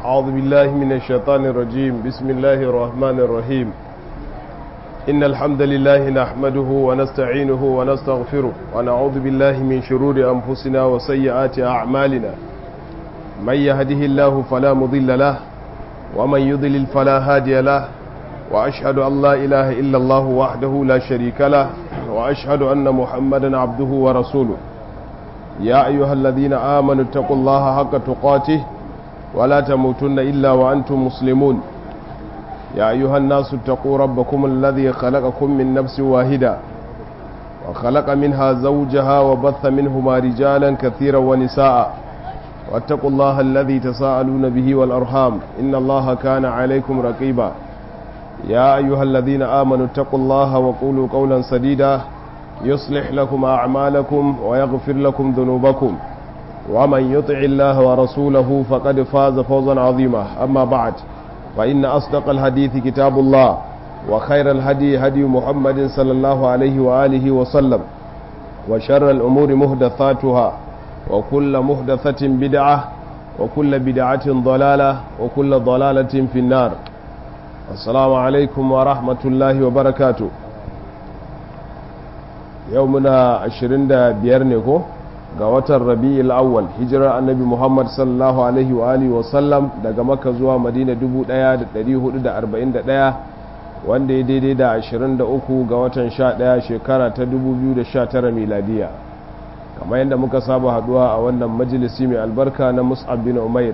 أعوذ بالله من الشيطان الرجيم بسم الله الرحمن الرحيم إن الحمد لله نحمده ونستعينه ونستغفره ونعوذ بالله من شرور أنفسنا وسيئات أعمالنا من يهده الله فلا مضل له ومن يضلل فلا هادي له وأشهد أن لا إله إلا الله وحده لا شريك له وأشهد أن محمدا عبده ورسوله يا أيها الذين آمنوا اتقوا الله حق تقاته ولا تموتن إلا وأنتم مسلمون يا أيها الناس اتقوا ربكم الذي خلقكم من نفس واحدة وخلق منها زوجها وبث منهما رجالا كثيرا ونساء واتقوا الله الذي تساءلون به والأرحام إن الله كان عليكم رقيبا يا أيها الذين آمنوا اتقوا الله وقولوا قولا سديدا يصلح لكم أعمالكم ويغفر لكم ذنوبكم ومن يطع الله ورسوله فقد فاز فوزا عظيما أما بعد فإن أصدق الحديث كتاب الله وخير الهدي هدي محمد صلى الله عليه وآله وسلم وشر الأمور مهدثاتها وكل مهدثة بدعة وكل بدعة ضلالة وكل ضلالة في النار السلام عليكم ورحمة الله وبركاته يومنا عشرين دا بيرنكو ga watan rabi'il awwal hijirar annabi muhammad sallallahu alaihi wa alihi wa sallam daga makka zuwa madina 1441 wanda ya daidai da 23 ga watan 11 shekara ta 2019 miladiya kamar yadda muka saba haduwa a wannan majalisi mai albarka na mus'ab bin umair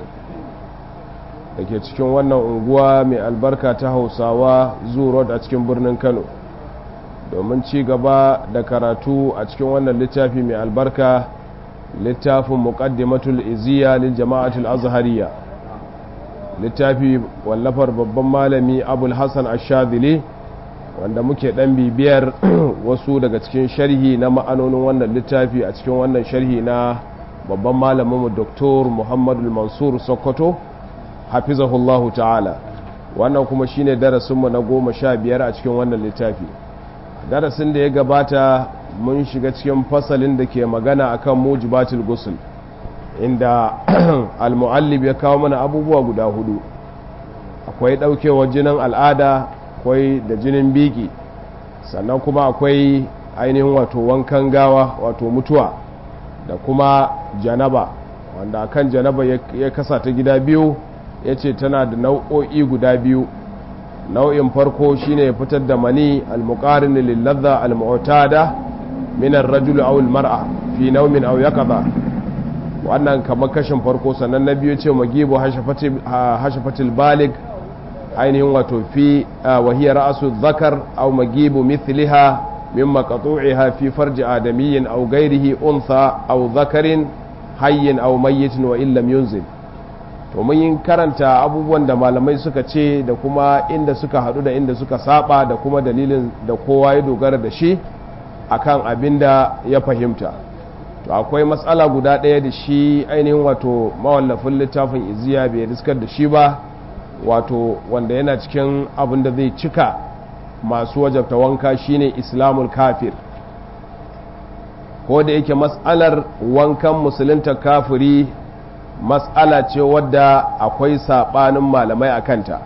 da ke cikin wannan unguwa mai albarka ta hausawa road a cikin birnin kano domin ci gaba da karatu a cikin wannan littafi mai albarka littafin muqaddimatul iziya lil jama'atul azhariya littafi wallafar babban malami abul hasan ash-shadhili wanda muke dan bibiyar wasu daga cikin sharhi na ma'anonin wannan littafi a cikin wannan sharhi na babban malamin mu Dr. Muhammadu Mansur Sokoto hafizahullahu ta'ala wannan kuma shine darasin mu na goma sha biyar a cikin wannan littafi darasin da ya gabata mun shiga cikin fasalin da ke magana akan mujibatul ghusl inda al-muallib ya kawo mana abubuwa guda hudu akwai daukewar jinin al'ada akwai da jinin biki sannan kuma akwai ainihin wato wankan gawa wato mutuwa da kuma janaba wanda akan janaba ya kasa ta gida biyu ya ce tana da nau'o'i guda biyu nau'in farko shine fitar da mani al-muqarin lil ladha al-mu'tada min ar-rajul aw al-mar'a fi nawmin aw yaqadha wannan kamar kashin farko sannan na biyu ce magibu hashafatil balig ainihin wato fi wa hiya ra'su dhakar aw magibu mithliha min maqtu'iha fi farji adamiyyin aw ghayrihi untha aw dhakarin hayyin aw mayyitin wa illam yunzil to mun yi karanta abubuwan da malamai suka ce da kuma inda suka hadu da inda suka saba da kuma dalilin da kowa ya dogara da shi akan abin da ya fahimta to akwai matsala guda ɗaya da shi ainihin wato mawallafin littafin iziya bai riskar da shi ba wato wanda yana cikin abin da zai cika masu wajabta wanka shine islamul kafir ko da yake matsalar wankan musulunta kafiri matsala ce wadda akwai saɓanin malamai a kanta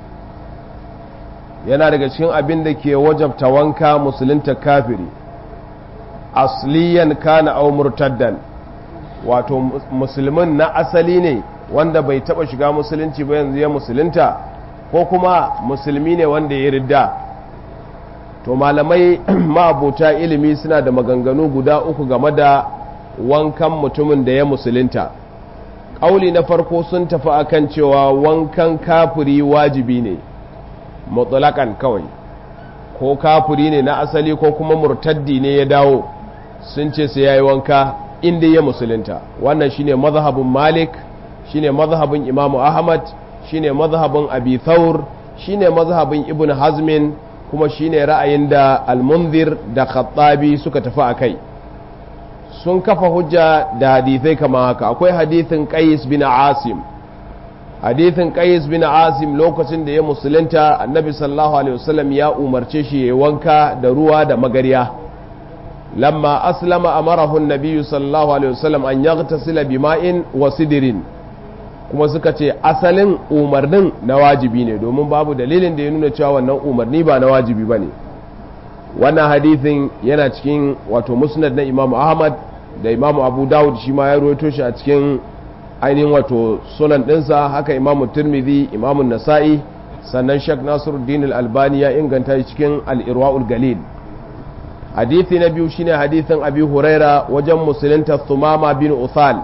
yana daga cikin abin da ke wajabta wanka musulunta kafiri asliyan kana au murtaddan wato musulmin na asali ne wanda bai taba shiga musulunci ba yanzu ya musulunta ko kuma musulmi ne wanda ya ridda to malamai ma'abota ilimi suna da maganganu guda uku game da wankan mutumin da ya musulunta ƙauli na farko sun tafi akan cewa wankan kafiri wajibi ne mutsalakan kawai ko kafiri ne na asali ko kuma murtaddi ne ya dawo sun ce sai yayi wanka inda ya musulunta wannan shine mazhabin malik shine mazhabin imam ahmad shine mazhabin abi thawr shine mazhabin ibn hazmin kuma shine ra'ayin da al-munzir da khattabi suka tafi akai sun kafa hujja da hadithai kama haka akwai hadithin qais bin asim hadithin qais bin asim lokacin da ya musulunta annabi sallallahu alaihi wasallam ya umarce shi ya wanka da ruwa da magarya lamma aslama amarahu an-nabi sallallahu alaihi wasallam an yaghtasila bima'in wa sidrin kuma suka ce asalin umarnin na wajibi ne domin babu dalilin da ya nuna cewa wannan umarni ba na wajibi ba ne wannan hadithin yana cikin wato musnad na imamu ahmad da imamu abu dawud shi ma ya ruwaito shi a cikin ainihin wato sunan ɗinsa haka imamu turmidi imamu nasa'i sannan shek nasiruddin al-albani ya inganta shi cikin al-irwa'ul galil hadithi na biyu shine hadithin abi huraira wajen musulunta thumama bin uthal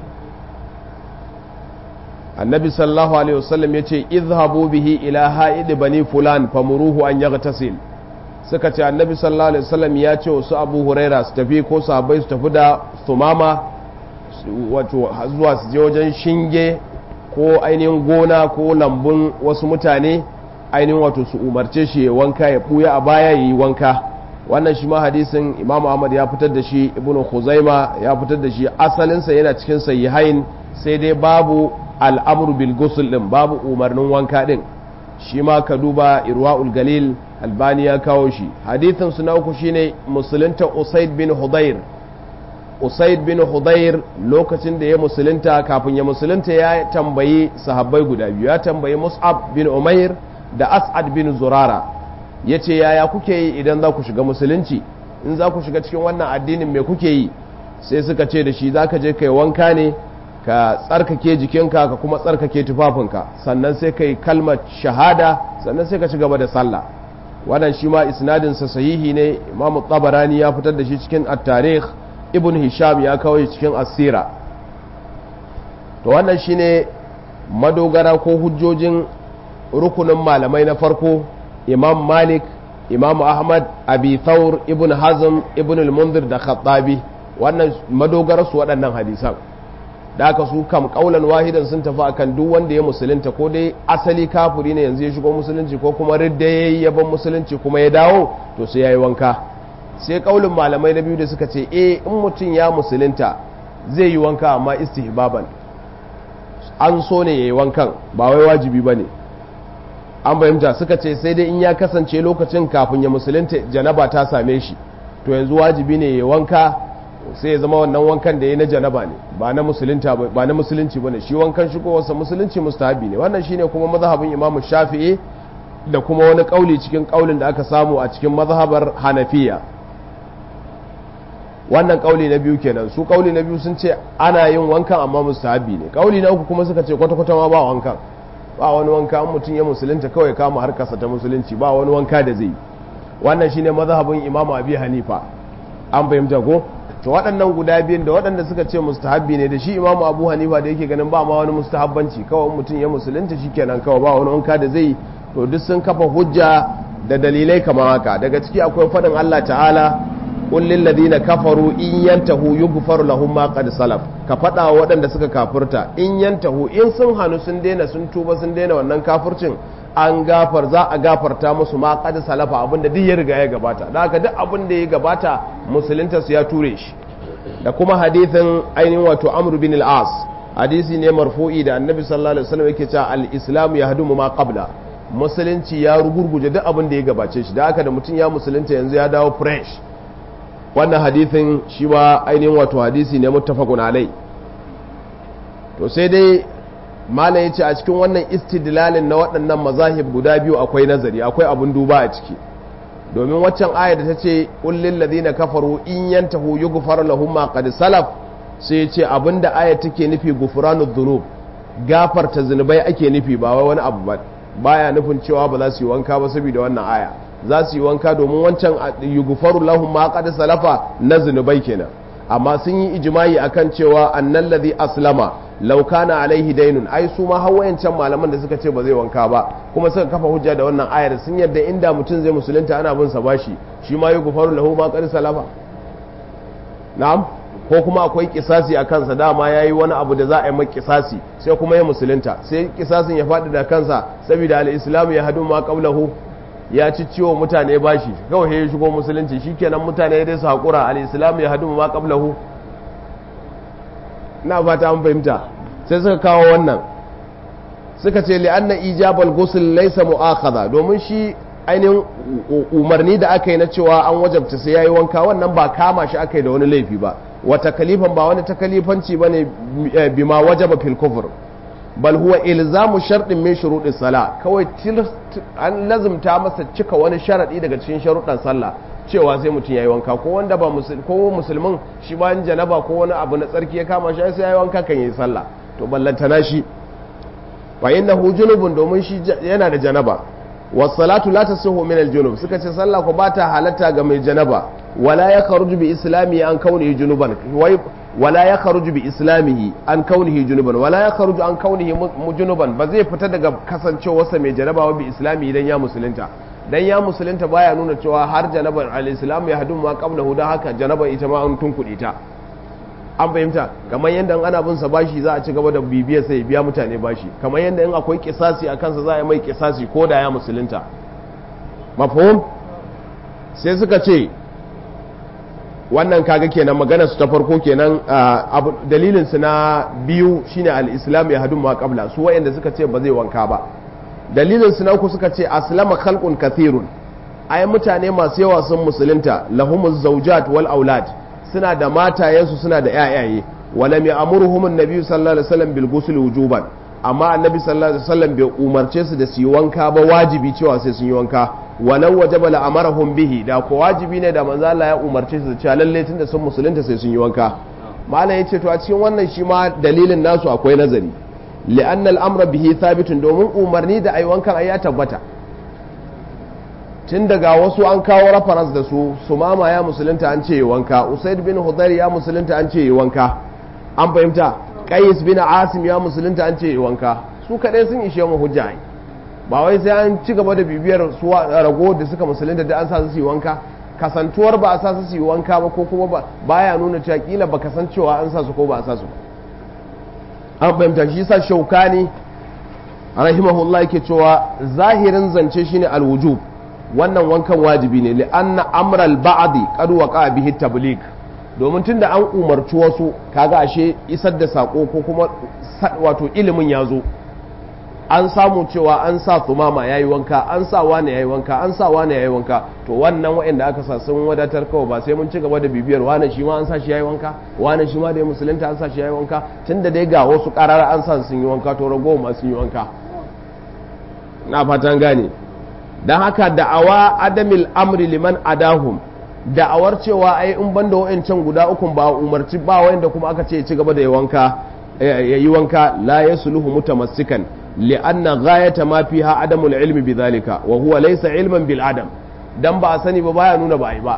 annabi sallallahu alaihi wasallam yace izhabu bihi ila ha'id bani fulan famuruhu an yaghtasil suka ce annabi sallallahu alaihi wasallam ya ce wasu abu huraira su tafi ko sahabbai su tafi da thumama wato zuwa su je wajen shinge ko ainihin gona ko lambun wasu mutane ainihin wato su umarce shi ya wanka ya buya a baya ya yi wanka wannan shi ma hadisin imamu ahmad ya fitar da shi ibnu khuzaima ya fitar da shi asalinsa yana cikin sahihain sai dai babu al'amru bil ghusl din babu umarnin wanka din shi ma ka duba irwaul galil albani ya kawo shi hadithin su na uku shine musulunta usaid bin hudayr usaid bin hudayr lokacin da ya musulunta kafin ya musulunta ya tambayi sahabbai guda biyu ya tambayi mus'ab bin umair da as'ad bin zurara ya ce yaya kuke yi idan za ku shiga musulunci in za ku shiga cikin wannan addinin me kuke yi sai suka ce da shi za ka je kai wanka ne ka tsarkake jikinka ka kuma tsarkake tufafinka sannan sai kai kalmar shahada sannan sai ka ci gaba da sallah wannan shi ma isnadinsa sahihi ne imamu tabarani ya fitar da shi cikin at-tarikh ibn hisham ya kawo shi cikin asira to wannan shine madogara ko hujjojin rukunin malamai na farko imam malik imam ahmad abi thawr ibn hazm ibn al-munzir da khattabi wannan madogara su waɗannan hadisan da aka su kam kaulan wahidan sun tafi akan duk wanda ya musulunta ko dai asali kafiri ne yanzu ya shigo musulunci ko kuma ridda yayi yaban musulunci kuma ya dawo to sai yayi wanka sai kaulin malamai na biyu da suka ce eh in mutum ya musulunta zai yi wanka amma istihbaban an so ne yayi wankan ba wai wajibi bane an fahimta suka ce sai dai in ya kasance lokacin kafin ya musulunta janaba ta same shi to yanzu wajibi ne yayi wanka sai ya zama wannan wankan da ya na janaba ne ba na musulunta ba na musulunci bane shi wankan shigowarsa musulunci mustahabi ne wannan shine kuma mazhabin imamu shafi'i da kuma wani kauli cikin kaulin da aka samu a cikin mazhabar hanafiya wannan kauli na biyu kenan su kauli na biyu sun ce ana yin wankan amma mustahabi ne kauli na uku kuma suka ce kwata-kwata ma ba wankan ba wani wanka an mutum ya musulunta kawai kama harkarsa ta musulunci ba wani wanka da zai yi wannan shine mazhabin imamu abi hanifa an fahimta ko to waɗannan guda biyun da waɗanda suka ce mustahabbi ne da shi imamu abu hanifa da yake ganin ba ma wani mustahabbanci kawai mutum ya musulunta kenan kawai ba wani wanka da zai to duk sun kafa hujja da dalilai kamar haka daga ciki akwai faɗin Allah ta'ala qul lil ladina kafaru in yantahu yughfar lahum ma qad salaf ka faɗa wa waɗanda suka kafurta in yantahu in sun hanu sun daina sun tuba sun daina wannan kafircin an gafar za a gafarta musu ma qad salafa abinda duk ya riga ya gabata da haka duk abin da ya gabata musulunta su ya ture shi da kuma hadithin ainihin wato amr bin al-as hadisi ne marfu'i da annabi sallallahu alaihi wasallam yake cewa al-islam yahdumu ma qabla musulunci ya rugurguje duk abin da ya gabace shi da haka da mutum ya musulunta yanzu ya dawo fresh wannan hadithin shi ma ainihin wato hadisi ne muttafaqun alai to sai dai mala ya ce a cikin wannan istidlalin na waɗannan mazahib guda biyu akwai nazari akwai abin duba a ciki domin waccan aya da ta ce ƙullin ladina kafaru in yantahu yughfar lahum ma qad salaf sai ya ce abinda aya take nufi gufranu dhunub gafarta zunubai ake nufi ba wai wani abu ba baya nufin cewa ba za su yi wanka ba saboda wannan aya za su yi wanka domin wancan yughfaru lahum ma qad salafa na zunubai kenan amma sun yi ijimai akan cewa annal ladhi aslama law kana alaihi dainun ai su ma hawayancan malaman da suka ce ba zai wanka ba kuma suka kafa hujja da wannan ayar sun yadda inda mutum zai musulunta ana bin sa bashi shi ma yughfaru lahu ma qad salafa na'am ko kuma akwai kisasi a kansa dama yayi wani abu da za a yi mai kisasi sai kuma ya musulunta sai kisasin ya faɗi da kansa saboda al-islam ya hadu ma qablahu ya ci ciwo mutane bashi kawai ya shigo musulunci shikenan mutane dai su haƙura al-islam ya hadu ma qablahu na fata an fahimta sai suka kawo wannan suka ce li'anna ijabal ghusl laysa mu'akhadha domin shi ainihin umarni da aka yi na cewa an wajabta sai yayi wanka wannan ba kama shi aka yi da wani laifi ba wa takalifan ba wani takalifanci bane bima wajaba fil kufr bal huwa ilzamu sharɗin min shuruɗin sala kawai an lazumta masa cika wani sharaɗi daga cikin sharuɗan sallah cewa sai mutum yayi wanka ko wanda ba ko musulmin shi ba janaba ko wani abu na tsarki ya kama shi sai yayi wanka kan yi sallah to ballantana shi fa innahu junubun domin shi yana da janaba was salatu la tasihu min al junub suka ce sallah ko ba ta halatta ga mai janaba wala ya kharuju bi islami an kaunihi junuban wai wala ya kharuju bi islamihi an kaunihi junuban wala ya kharuju an kaunihi junuban ba zai fita daga kasancewarsa mai janaba wa bi islami idan ya musulunta dan ya musulunta baya nuna cewa har janabar al-islam ya hadu ma qablahu dan haka janaba ita ma an tunkuɗe ta an fahimta kamar yadda ana bin sa bashi za a ci gaba da bibiyar sai biya mutane bashi kamar yadda in akwai kisasi a kansa za a yi mai kisasi ko da ya musulunta mafhum sai suka ce wannan kaga kenan magana su ta farko kenan dalilin su na biyu shine al-islam ya hadu ma qabla su wayanda suka ce ba zai wanka ba dalilin su na uku suka ce aslama khalqun kathirun ai mutane masu yawa sun musulunta lahumuz zawjat wal aulad suna da matayensu suna da yayaye walam ya'muruhum an-nabi sallallahu alaihi wasallam bil ghusl wujuban amma annabi sallallahu alaihi wasallam bai umarce su da su yi wanka ba wajibi cewa sai sun yi wanka walau wajaba la amarahum bihi da ko wajibi ne da manzo Allah ya umarce su cewa lalle tunda sun musulunta sai sun yi wanka malam yace to a cikin wannan shi ma dalilin nasu akwai nazari li'anna al-amra bihi thabitun domin umarni da ai wankan ai ya tabbata tun daga wasu an kawo reference da su sumama ya musulunta an ce yi wanka usaid bin hudayr ya musulunta an ce yi wanka an fahimta qais bin asim ya musulunta an ce yi wanka su kadai sun ishe mu hujja ba wai sai an ci gaba da bibiyar su rago da suka musulunta da an sa su yi wanka kasantuwar ba a sa su yi wanka ba ko kuma ba baya nuna cewa kila ba kasancewa an sa su ko ba a sa su ba an fahimta shi sa shaukani rahimahullah yake cewa zahirin zance shine alwujub wannan wankan wajibi ne li anna amral ba'di qad waqa bihi tabligh domin tunda an umarci wasu kaga ashe isar da sako ko kuma wato ilimin ya zo an samu cewa an sa tumama yayi wanka an sa wani yayi wanka an sa wani yayi wanka to wannan waɗanda aka sa sun wadatar kawai ba sai mun ci gaba da bibiyar wani shi ma an sa shi yayi wanka wani shi ma da ya musulunta an sa shi yayi wanka tunda dai ga wasu karara an sa sun yi wanka to ragowar ma sun yi wanka na fatan gane don haka da'awa adamil amri liman adahum da'awar cewa ai in banda wa'ancan guda ukun ba umarci ba wanda kuma aka ce ci gaba da wanka yayi wanka la yasluhu mutamassikan li'anna ghayata ma fiha adamul ilmi bidhalika wa huwa laysa ilman bil adam dan ba a sani ba baya nuna ba ai ba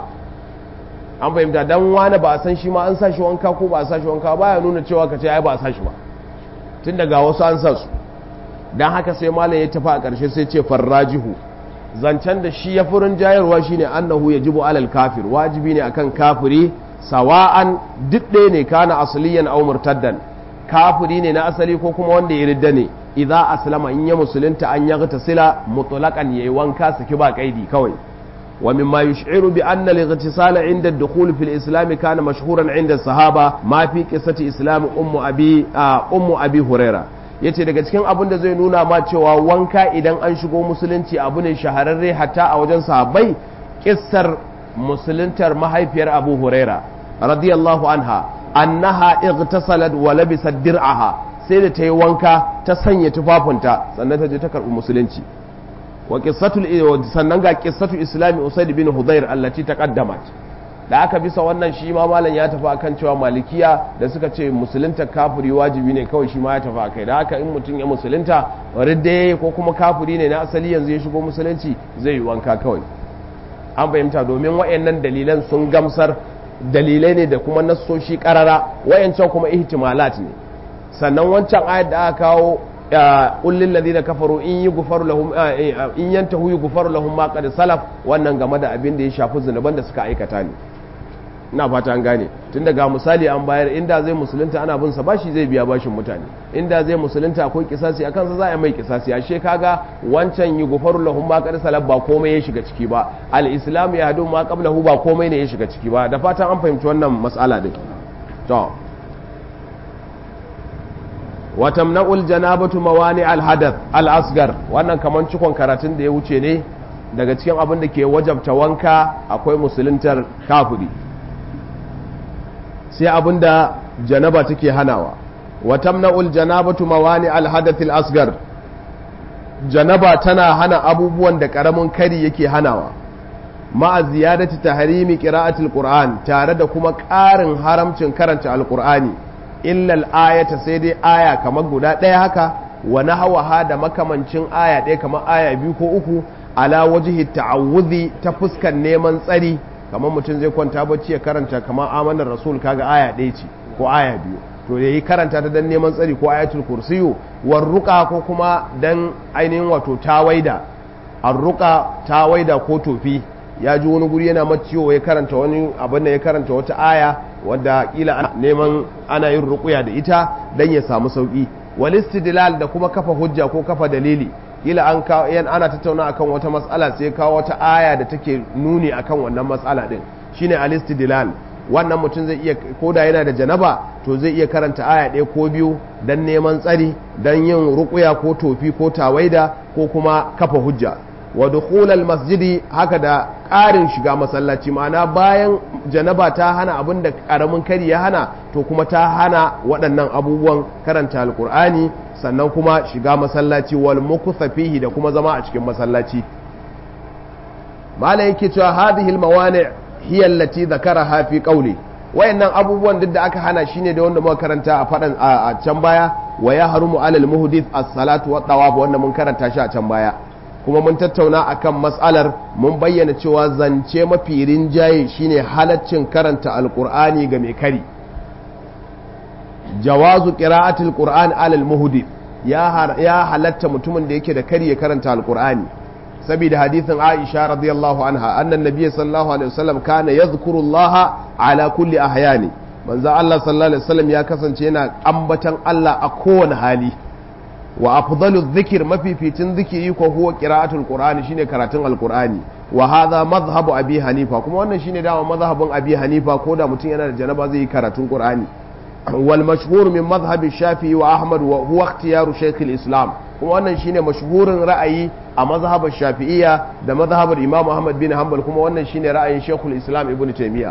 an fahimta dan wani ba a san shi ma an sa shi wanka ko ba a sa shi wanka baya nuna cewa ka ce ai ba a sa shi ba tun daga wasu an sa su dan haka sai malam ya tafi a ƙarshe sai ce farrajihu zancen da shi ya furin jayarwa shine annahu yajibu alal kafir wajibi ne akan kafiri sawa'an duk ɗaya ne kana asliyan aw murtaddan kafiri ne na asali ko kuma wanda ya ridda ne idza aslama in ya musulunta an yaghta sila mutlaqan yayi wanka saki ba kaidi kawai wa mimma yush'iru bi anna al-ightisala 'inda ad-dukhul fi al-islam kana mashhuran 'inda sahaba ma fi qissati islam ummu abi ummu abi huraira yace daga cikin abin da zai nuna ma cewa wanka idan an shigo musulunci abu ne shahararre hatta a wajen sahabbai kissar musuluntar mahaifiyar abu huraira radiyallahu anha annaha ightasalat wa labisat dir'aha sai da ta yi wanka ta sanya tufafinta sannan ta je ta karɓi musulunci wa qissatul sannan ga qissatu islami usaid bin hudayr allati taqaddamat da aka bisa wannan shi ma malam ya tafi akan cewa malikiya da suka ce musulunta kafiri wajibi ne kawai shi ma ya tafi akai da haka in mutum ya musulunta ridda ko kuma kafiri ne na asali yanzu ya shigo musulunci zai yi wanka kawai an fahimta domin wayannan dalilan sun gamsar dalilai ne da kuma nassoshi karara wayancan kuma ihtimalat ne sannan wancan ayat da aka kawo qul lil ladina kafaru in yughfaru lahum in yantahu yughfaru lahum ma qad salaf wannan game da abin da ya shafi zunuban da suka aikata ne ina fata an gane tun daga misali an bayar inda zai musulunta ana bin sa bashi zai biya bashin mutane inda zai musulunta akwai kisasi a kansa za a mai kisasi ashe kaga wancan yughfaru lahum ma qad salaf ba komai ya shiga ciki ba al-islam ya hadu ma qablahu ba komai ne ya shiga ciki ba da fatan an fahimci wannan mas'ala din to watamna'ul janabatu mawani al-hadath al-asgar wannan kaman cikon karatun da ya wuce ne daga cikin abin da ke wajabta wanka akwai musuluntar kafiri sai abin da janaba take hanawa wa tamna'ul janabatu mawani al-hadath al-asghar janaba tana hana abubuwan da karamin kari yake hanawa ma'a ziyadati tahrimi qira'atil qur'an tare da kuma ƙarin haramcin karanta alqur'ani illa al-ayata sai dai aya kamar guda ɗaya haka wa nahwaha da makamancin aya ɗaya kamar aya biyu ko uku ala wajhi ta'awudhi ta fuskan neman tsari kamar mutum zai kwanta bacci ya karanta kamar amanar rasul kaga aya ɗaya ce ko aya biyu to yayi karanta ta dan neman tsari ko ayatul kursiyu warruqa ko kuma dan ainihin wato tawaida arruqa tawaida ko tofi ya ji wani guri yana maciwo ya karanta wani abin da ya karanta wata aya wadda kila neman ana yin ruqya da ita dan ya samu sauki wal istidlal da kuma kafa hujja ko kafa dalili kila an kawo yan ana tattauna akan wata matsala sai kawo wata aya da take nuni akan wannan matsala din shine al-istidlal wannan mutum zai iya koda yana da janaba to zai iya karanta aya ɗaya ko biyu dan neman tsari dan yin ruqya ko tofi ko tawaida ko kuma kafa hujja wa dukhulal masjidi haka da ƙarin shiga masallaci ma'ana bayan janaba ta hana abin da ƙaramin kari ya hana to kuma ta hana waɗannan abubuwan karanta alkur'ani sannan kuma shiga masallaci wal mukutha fihi da kuma zama a cikin masallaci malai yake cewa hadhihi al mawani' hiya allati dhakaraha fi qawli wayannan abubuwan duk da aka hana shine da wanda muka karanta a fadan a can baya wa ya harumu alal muhdith as-salatu wa tawaf wanda mun karanta shi a can baya kuma mun tattauna akan matsalar mun bayyana cewa zance mafi rinjaye shine halaccin karanta alqur'ani ga mai kari jawazu qira'atil qur'an alal muhdith ya ya halatta mutumin da yake da kari ya karanta alqur'ani saboda hadithin Aisha radiyallahu anha annan nabiyyi sallallahu alaihi wasallam kana yadhkuru Allah ala kulli ahyani manzo Allah sallallahu alaihi wasallam ya kasance yana ambatan Allah a kowane hali wa afdalu dhikr mafificin zikiri ko huwa qira'atul qur'ani shine karatun alqur'ani wa hadha madhhabu abi hanifa kuma wannan shine dama madhhabin abi hanifa ko da mutum yana da janaba zai yi karatun qur'ani wal mashhur min madhhabi shafi'i wa ahmad wa huwa ikhtiyaru shaykh islam kuma wannan shine mashhurin ra'ayi a mazhabar shafi'iyya da mazhabar imam ahmad bin hanbal kuma wannan shine ra'ayin shaykhul islam ibnu taymiya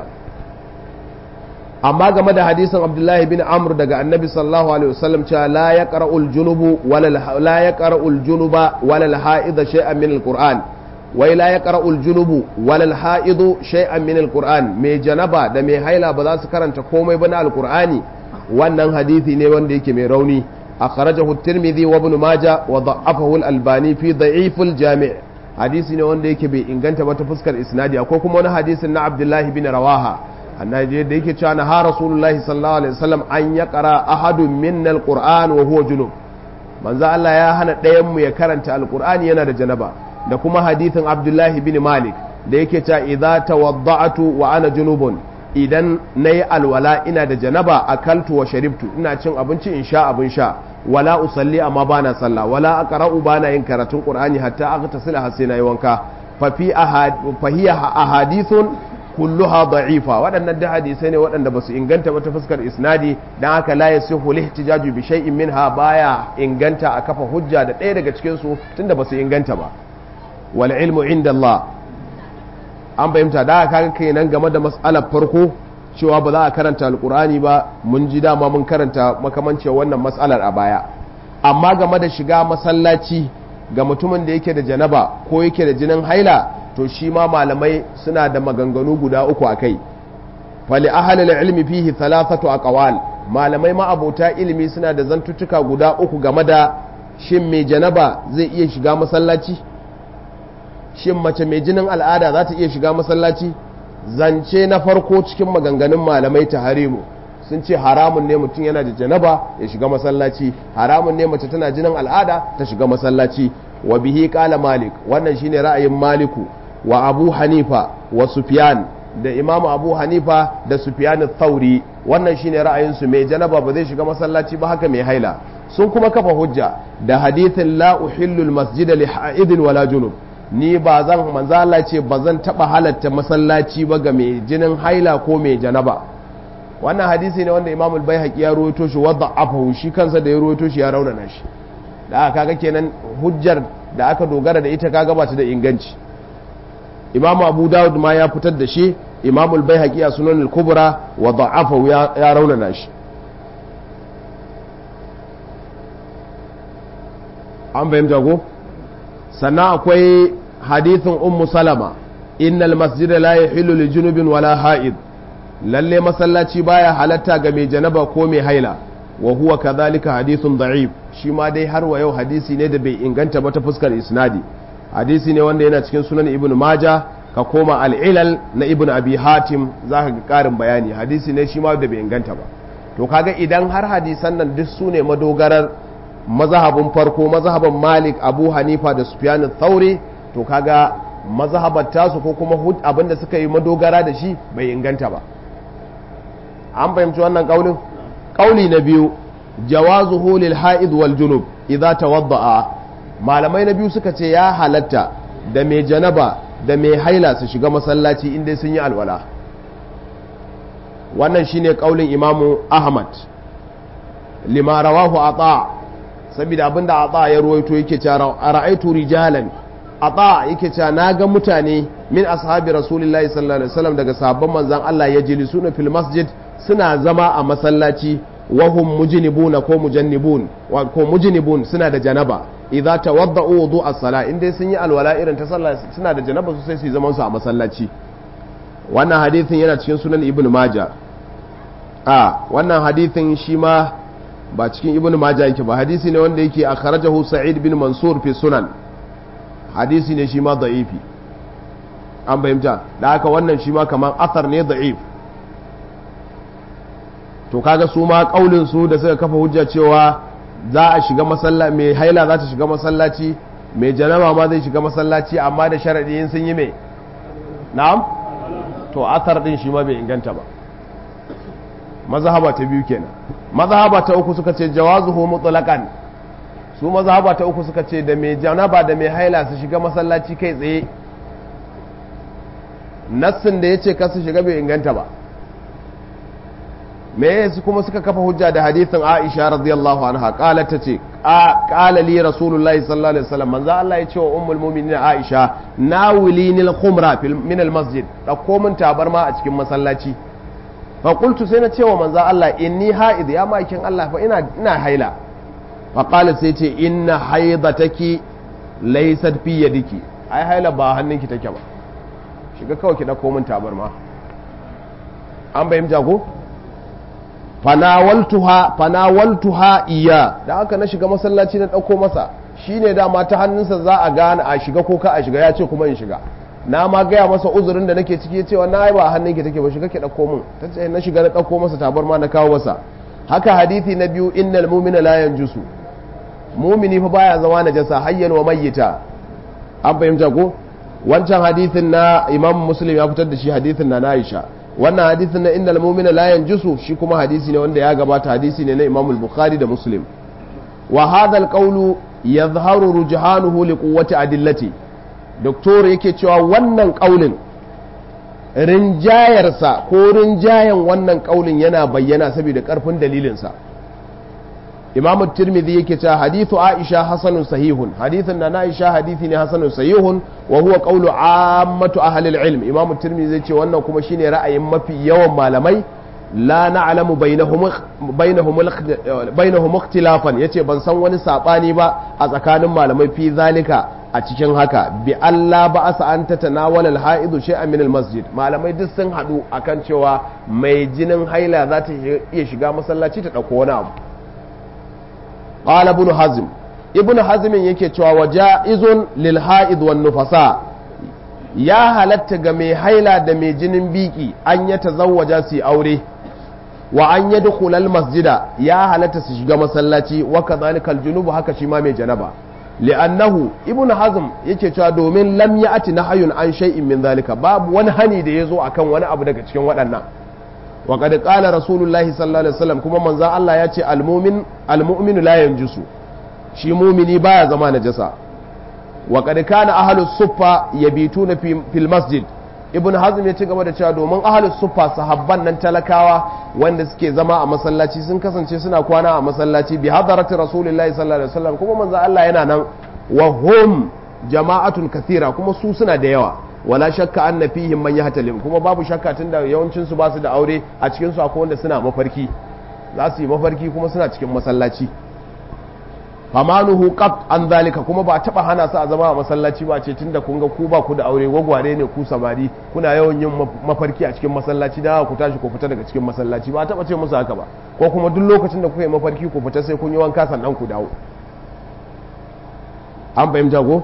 amma game da hadisin abdullahi bin amr daga annabi sallallahu alaihi wasallam cewa la yaqra'ul junubu wala la yaqra'ul junuba wala al-ha'id shay'an min al-qur'an wai la yaqra'ul junubu wala al-ha'id shay'an min al-qur'an mai janaba da mai haila ba za su karanta komai ba na al-qur'ani wannan hadisi ne wanda yake mai rauni akhrajahu at-tirmidhi wa ibn majah wa da'afahu al-albani fi da'if al-jami' hadisi ne wanda yake bai inganta ba ta fuskar isnadi akwai kuma wani hadisin na abdullahi bin rawaha annabi da yake cewa na ha rasulullahi sallallahu alaihi wasallam an ya qara ahadun minna alquran wa huwa junub manzo Allah ya hana ɗayan mu ya karanta alqur'ani yana da janaba da kuma hadithin abdullahi bin malik da yake cewa idza tawadda'tu wa ana junubun idan nayi alwala ina da janaba akaltu wa sharibtu ina cin abinci in sha abin sha wala usalli amma bana sallah wala aqra'u bana yin karatun qur'ani hatta aghtasila har sai nayi wanka fa fi ahad fa hiya ahadithun kulluha da'ifa waɗannan da hadisai ne waɗanda ba su inganta ba ta fuskar isnadi dan haka la yasihu lihtijaju bi shay'in minha baya inganta a kafa hujja da ɗaya daga cikin su tunda ba su inganta ba wal ilmu inda Allah an bayyanta da haka kenan game da mas'alar farko cewa ba za a karanta alkur'ani ba mun ji dama mun karanta makamancin wannan mas'alar a baya amma game da shiga masallaci ga mutumin da yake da janaba ko yake da jinin haila to shi ma malamai suna da maganganu guda uku a kai fali ahalil ilmi fihi thalathatu aqwal malamai ma abota ilimi suna da zantuttuka guda uku game da shin mai janaba zai iya shiga masallaci shin mace mai jinin al'ada za ta iya shiga masallaci zance na farko cikin maganganun malamai ta harimu sun ce haramun ne mutum yana da janaba ya shiga masallaci haramun ne mace tana jinin al'ada ta shiga masallaci wa bihi kala malik wannan shine ra'ayin maliku wa abu hanifa wa sufyan da imamu abu hanifa da sufyan thauri wannan shine ra'ayinsu mai janaba ba zai shiga masallaci ba haka mai haila sun kuma kafa hujja da hadithin la uhillu masjid li ha'idin wala junub ni ba zan manzo Allah ce ba zan taba halatta masallaci ba ga mai jinin haila ko mai janaba wannan hadisi ne wanda imamul baihaqi ya rawaito shi wadda afahu shi kansa da ya rawaito shi ya raunana shi da aka kaga kenan hujjar da aka dogara da ita kaga ba ta da inganci imam abu dawud ma ya fitar da shi imam al-baihaqi a sunan al-kubra wa da'afahu ya raunana shi an fahimta ko sannan akwai hadithin ummu salama innal masjida la yahillu li junubin wala ha'id lalle masallaci baya halatta ga mai janaba ko mai haila wa huwa kadhalika hadithun da'if shi ma dai har wa yau hadisi ne da bai inganta ba ta fuskar isnadi hadisi ne wanda yana cikin sunan ibn maja ka koma al'ilal na ibn abi hatim za ka ga karin bayani hadisi ne shi ma da bai inganta ba to kaga idan har hadisan nan duk su ne madogarar mazhabin farko mazhaban malik abu hanifa da sufyan thauri to kaga mazhabar tasu ko kuma abinda suka yi madogara da shi bai inganta ba an fahimci wannan kaulin kauli na biyu jawazuhu lil ha'id wal junub idza tawadda'a malamai na biyu suka ce ya halatta da mai janaba da mai haila su shiga masallaci inda sun yi alwala wannan shine kaulin imamu ahmad lima rawahu ata saboda abinda ata ya ruwaito yake cewa ra'aitu rijalan ata yake cewa naga mutane min ashabi rasulullahi sallallahu alaihi wasallam daga sahabban manzon Allah ya jilisuna fil masjid suna zama a masallaci wahum mujnibuna ko mujannibun ko mujnibun suna da janaba idza tawadda'u wudu as-sala in dai sun yi alwala irin ta sallah suna da janaba su sai su zaman su a masallaci wannan hadithin yana cikin sunan ibnu maja a wannan hadithin shi ma ba cikin ibnu maja yake ba hadisi ne wanda yake akhrajahu sa'id bin mansur fi sunan hadisi ne shi ma da'ifi an fahimta da haka wannan shi ma kamar athar ne da'if to kaga su ma kaulin su da suka kafa hujja cewa za a shiga masallaci mai haila za ta shiga masallaci mai janaba ma zai shiga masallaci amma da sharadi in sun yi mai na'am to athar din shi ma bai inganta ba mazhaba ta biyu kenan mazhaba ta uku suka ce jawazuhu mutlaqan su mazhaba ta uku suka ce da mai janaba da mai haila su shiga masallaci kai tsaye nassin da yace ka su shiga bai inganta ba me su kuma suka kafa hujja da hadithin Aisha radiyallahu anha qalat tace qala li rasulullahi sallallahu alaihi wasallam manzo Allah ya ce wa ummul mu'minin Aisha nawilini al-khumra min al-masjid dauko min tabarma a cikin masallaci fa qultu sai na ce wa manzo Allah inni haid ya makin Allah fa ina ina haila fa qala sai ce inna haidataki laysat fi yadiki ai haila ba hannunki take ba shiga kawai ki dauko min tabarma an bayyana ko fanawaltuha fanawaltuha iya da haka na shiga masallaci na dauko masa shine dama ta hannunsa za a gane a shiga ko ka a shiga ya ce kuma in shiga na ma gaya masa uzurin da nake ciki cewa na ba hannunki take ba shiga ke dauko min ta ce na shiga na dauko masa tabar ma na kawo masa haka hadisi na biyu innal mu'mina la yanjusu mu'mini fa baya zama najasa hayyan wa mayyita an fahimta ko wancan hadisin na imam muslim ya fitar da shi hadisin na Aisha wannan hadisin na innal mu'mina la yanjusu shi kuma hadisi ne wanda ya gabata hadisi ne na Imam al-Bukhari da Muslim wa hadha al-qawlu yadhharu rujhanuhu li quwwati adillati doktor yake cewa wannan kaulin rinjayarsa ko rinjayan wannan kaulin yana bayyana saboda karfin dalilinsa imam tirmidhi yake cewa hadithu aisha hasanun sahihun hadithin na aisha hadithi ne hasanun sahihun wa huwa qawlu ammatu ahli al-ilm imam tirmidhi zai ce wannan kuma shine ra'ayin mafi yawan malamai la na'lamu bainahum bainahum bainahum ikhtilafan yace ban san wani sabani ba a tsakanin malamai fi zalika a cikin haka bi Allah ba asa an tatanawala al-ha'idu shay'an min al-masjid malamai duk sun hadu akan cewa mai jinin haila za ta iya shiga masallaci ta dauko wani abu قال ابن حزم ابن حزم yake cewa wajaizun lil haid wan nufasa ya halatta ga mai haila da mai jinin biki an ya tazawwaja su aure wa an yadkhul al masjida ya halatta su shiga masallaci wa kadhalika al junub haka shi ma mai janaba li'annahu ibn hazm yake cewa domin lam ya'ti nahyun an shay'in min zalika babu wani hani da yazo akan wani abu daga cikin waɗannan wa qad qala rasulullahi sallallahu alaihi wasallam kuma manzon Allah ya ce al-mu'min al-mu'minu la yanjusu shi mu'mini baya zama najasa wa qad kana ahlus suffa yabituna fil masjid ibn hazm ya ci gaba da cewa domin ahlus suffa sahabban nan talakawa wanda suke zama a masallaci sun kasance suna kwana a masallaci bi hadarati rasulillahi sallallahu alaihi wasallam kuma manzon Allah yana nan wa hum jama'atun kathira kuma su suna da yawa wala shakka anna fihim man yahtalim kuma babu shakka tunda yawancin su ba su da aure a cikin su akwai wanda suna mafarki za su yi mafarki kuma suna cikin masallaci famanuhu qat an zalika kuma ba taba hana su a zama a masallaci ba ce tunda kun ga ku ba ku da aure gwagware ne ku samari kuna yawan yin mafarki a cikin masallaci da ku tashi ku fita daga cikin masallaci ba taba ce musu haka ba ko kuma duk lokacin da kuka yi mafarki ku fita sai kun yi wanka sannan ku dawo an fahimta ko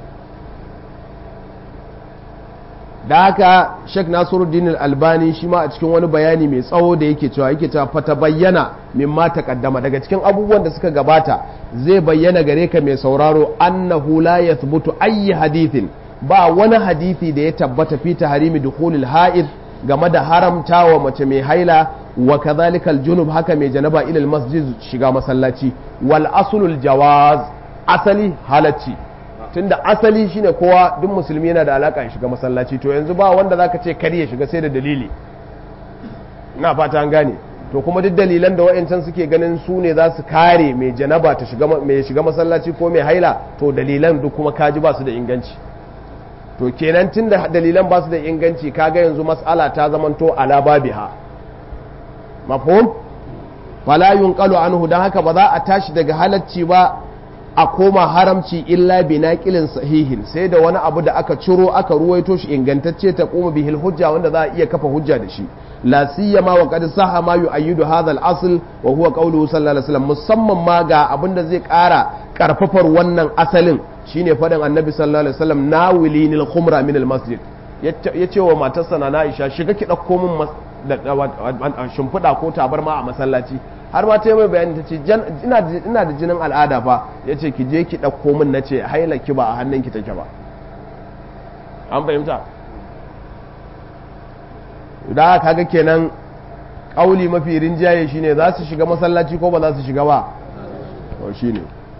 da haka Sheikh Nasiruddin Al-Albani shi ma a cikin wani bayani mai tsawo da yake cewa yake cewa fata bayyana mimma taqaddama daga cikin abubuwan da suka gabata zai bayyana gare ka mai sauraro annahu la yathbutu ayyi hadithin ba wani hadisi da ya tabbata fi tahrimi dukhulil ha'id game da haramtawa mace mai haila wa kadhalika al-junub haka mai janaba ila al-masjid shiga masallaci wal aslul jawaz asali halacci tunda asali shine kowa duk musulmi yana da alaka ya shiga masallaci to yanzu ba wanda zaka ce kar ya shiga sai da dalili ina fata an gane to kuma duk dalilan da wayancan suke ganin su ne za su kare mai janaba ta shiga mai shiga masallaci ko mai haila to dalilan duk kuma kaji ba su da inganci to kenan tunda dalilan ba su da inganci kaga yanzu mas'ala ta zamanto ala babiha mafhum fala yunqalu anhu dan haka ba za a tashi daga halacci ba a koma haramci illa bi naqilin sahihin sai da wani abu da aka ciro aka ruwaito shi ingantacce ta kuma bihil hujja wanda za a iya kafa hujja da shi la siyama wa qad sahha ma yu'ayyidu hadha al-asl wa huwa qawluhu sallallahu alaihi wasallam musamman ma ga abin da zai ƙara karfafar wannan asalin shine faɗin annabi sallallahu alaihi wasallam nawilinil khumra min al-masjid yace wa matarsa na Aisha shiga ki dauko min shimfiɗa ko tabarma a masallaci har ma ta yi mai bayani ta ce ina da jinin al'ada fa ya ce ki je ki ɗauko min na ce haila ki ba a hannun ki take ba an fahimta da kaga kenan ƙauli mafi rinjaye shine za su shiga masallaci ko ba za su shiga ba to shine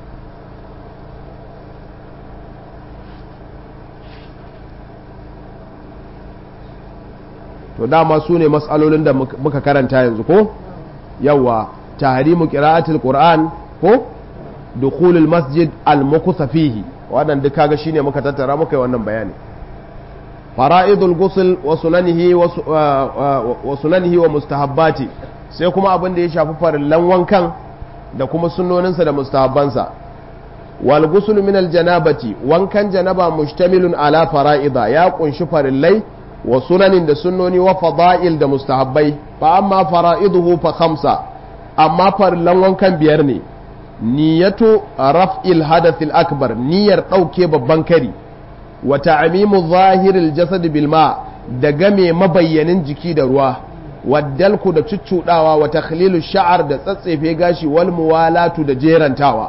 to dama su ne matsalolin da muka karanta yanzu ko yawa tahrimu qira'atil qur'an ko dukhulul masjid al mukutha fihi wannan duk kaga shine muka tattara muka yi wannan bayani fara'idul ghusl wa sunanihi wa sunanihi wa mustahabbati sai kuma abin da ya shafi farillan wankan da kuma sunnoninsa da mustahabbansa wal ghusl min al janabati wankan janaba mustamilun ala fara'ida ya kunshi farillai wa sunanin da sunnoni wa fada'il da mustahabbai fa amma fara'iduhu fa khamsa amma farillan wankan biyar ne niyyatu raf'il hadathil akbar niyyar dauke babban kari wa ta'mimu zahiril jasad bil ma da game mabayyanin jiki da ruwa waddalku da cuccudawa wa takhlilu sha'ar da tsatsefe gashi wal muwalatu da jerantawa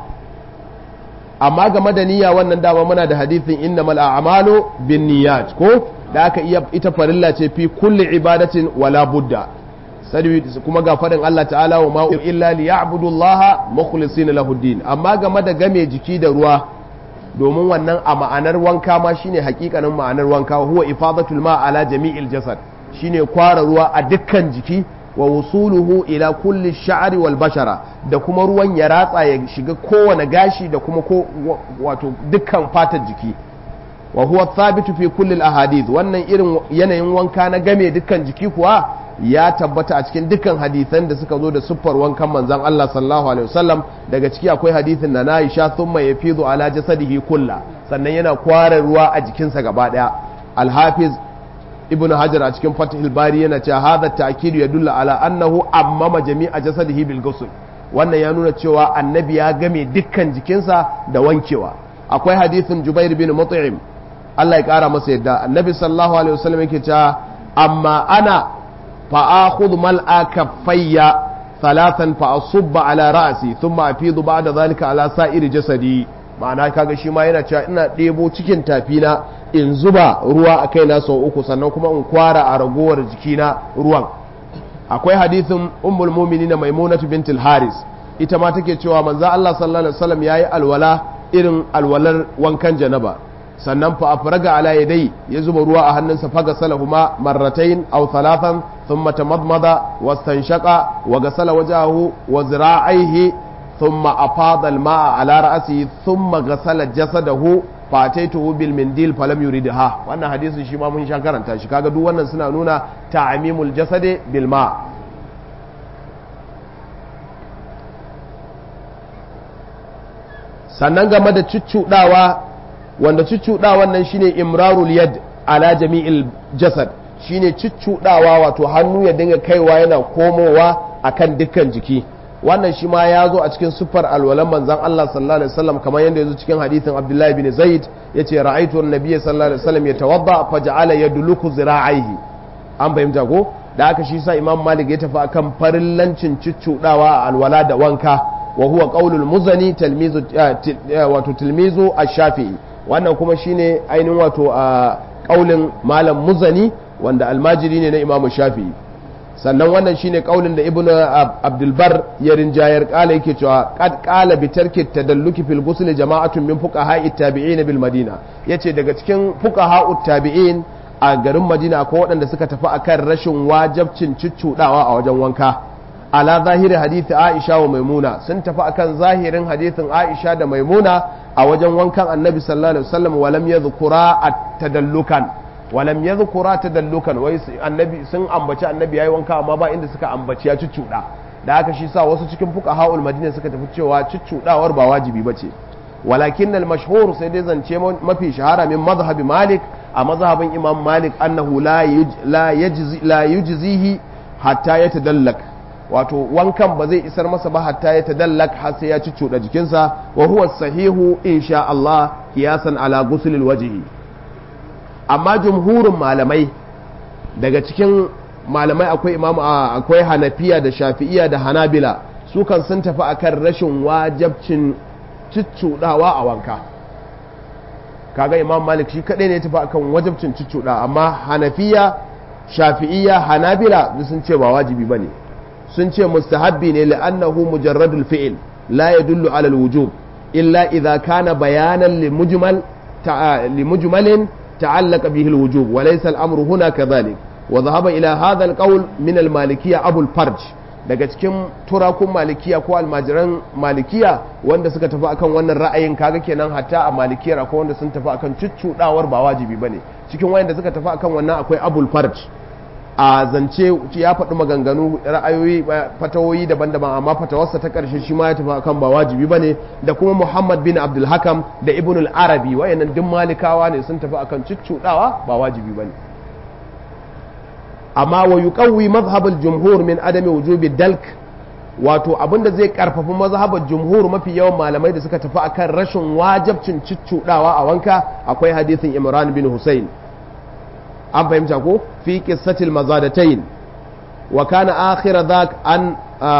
amma game da niyya wannan dama muna da hadithin innamal a'malu bin niyyat ko da aka iya ita farilla ce fi kulli ibadatin wala budda sadi kuma ga faɗin Allah ta'ala wa ma'u illa li ya'budu Allah mukhlisina lahu din amma game da game jiki da ruwa domin wannan a ma'anar wanka ma shine hakikanin ma'anar wanka huwa ifadatul ma ala jami'il jasad shine kwara ruwa a dukkan jiki wa wusuluhu ila kulli sha'ri wal bashara da kuma ruwan ya ratsa ya shiga kowane gashi da kuma ko wato dukkan fatar jiki wa huwa thabitu fi kulli al ahadith wannan irin yanayin wanka na game dukkan jiki kuwa ya tabbata a cikin dukkan hadisan da suka zo da siffar wankan manzon Allah sallallahu alaihi wasallam daga ciki akwai hadisin na Aisha thumma yafidu ala jasadihi kulla sannan yana kwara ruwa a jikinsa gaba daya al-hafiz ibnu hajar a cikin fathul bari yana cewa hadha ta'kid yadullu ala annahu ammama jami'a jasadihi bil ghusl wannan ya nuna cewa annabi ya game dukkan jikinsa da wankewa akwai hadisin jubair bin mut'im Allah ya kara masa yadda annabi sallallahu alaihi wasallam yake cewa amma ana فآخذ ملء كفي ثلاثا فأصب على رأسي ثم أفيض بعد ذلك على سائر جسدي ma'ana kaga shi ma yana cewa ina ɗebo cikin tafina in zuba ruwa a kaina sau uku sannan kuma in kwara a ragowar jikina ruwan akwai hadithin ummul mu'minin maimunatu bintul haris ita ma take cewa manzo Allah sallallahu alaihi wasallam yayi alwala irin alwalar wankan janaba sannan fa afraga ala yadai ya zuba ruwa a hannunsa faga salahuma marratain aw thalathan thumma tamadmada wastanshaqa wa gasala wajahu wa zira'aihi thumma afada al-ma'a ala ra'sihi thumma gasala jasadahu fa ataituhu bil mindil falam yuridha wannan hadisin shi ma mun sha karanta shi kaga duk wannan suna nuna ta'mimul jasadi bil ma' sannan game da cuccuɗawa wanda cuccuɗawan nan shine imrarul yad ala jami'il jasad shine cuccuɗawa wato hannu ya dinga kaiwa yana komowa akan dukkan jiki wannan shi ma ya zo a cikin siffar alwalan manzan Allah sallallahu alaihi wasallam kamar yadda ya zo cikin hadithin Abdullahi bin Zaid yace ra'aytu an-nabiy sallallahu alaihi wasallam yatawadda faj'ala yadluku zira'aihi an fahimta ko da aka shi sa Imam Malik ya tafi akan farillancin cuccudawa a alwala da wanka wa huwa qaulul muzani talmizu wato tilmizu ash-shafi'i wannan kuma shine ainihin wato a kaulin malam muzani wanda almajiri ne na Imam Shafi'i sannan wannan shine kaulin da ibnu abdulbar ya rinjayar kala yake cewa qad qala bi tarki tadalluki fil ghusl jama'atun min fuqaha'i tabi'in bil madina yace daga cikin fuqaha'u tabi'in a garin madina akwai waɗanda suka tafi akan rashin wajabcin cuccudawa a wajen wanka ala zahiri hadisi aisha wa maimuna sun tafi akan zahirin hadisin aisha da maimuna a wajen wankan annabi sallallahu alaihi wasallam walam yadhkura at-tadallukan walam ya zukura ta dallukan wai annabi sun ambaci annabi yayi wanka amma ba inda suka ambaci ya cuccuda da haka shi sa wasu cikin fuka haul madina suka tafi cewa cuccudawar ba wajibi bace walakin al mashhur sai dai zance mafi shahara min mazhabi malik a mazhabin imam malik annahu la la yajzi la yujzihi hatta yatadallak wato wankan ba zai isar masa ba hatta ya tadallak har sai ya cuccuda jikinsa wa huwa sahihu insha Allah kiyasan ala ghusl wajhi amma jumhurin malamai daga cikin malamai akwai imamu akwai hanafiya da shafi'iya da hanabila su kan sun tafi akan rashin wajabcin ciccudawa a wanka kaga imam malik shi kadai ne tafi akan wajabcin ciccuda amma hanafiya shafi'iya hanabila sun ce ba wajibi bane sun ce mustahabbi ne la'annahu mujarradul fi'il la yadullu ala al-wujub illa idza kana bayanan limujmal limujmalin تعلق به الوجوب وليس الأمر هنا كذلك وذهب إلى هذا القول من المالكية أبو الفرج daga cikin turakun malikiya ko almajiran malikiya wanda suka tafi akan wannan ra'ayin kaga kenan hatta a malikiyar akwai wanda sun tafi akan cuccudawar ba wajibi bane cikin wayanda suka tafi akan wannan akwai abul farj a zance ya faɗi maganganu ra'ayoyi fatawoyi daban-daban amma fatawarsa ta ƙarshe shi ma ya tafi akan ba wajibi ba ne da kuma muhammad bin abdul hakam da ibn al-arabi wayannan duk malikawa ne sun tafi akan cuccuɗawa ba wajibi ba ne amma wa yuqawwi mazhabul jumhur min adami wujubi dalk wato abinda zai karfafi mazhabar jumhur mafi yawan malamai da suka tafi akan rashin wajabcin cuccuɗawa a wanka akwai hadisin imran bin husayn an fahimta ko fi qissatil mazadatayn wa kana akhir dhak an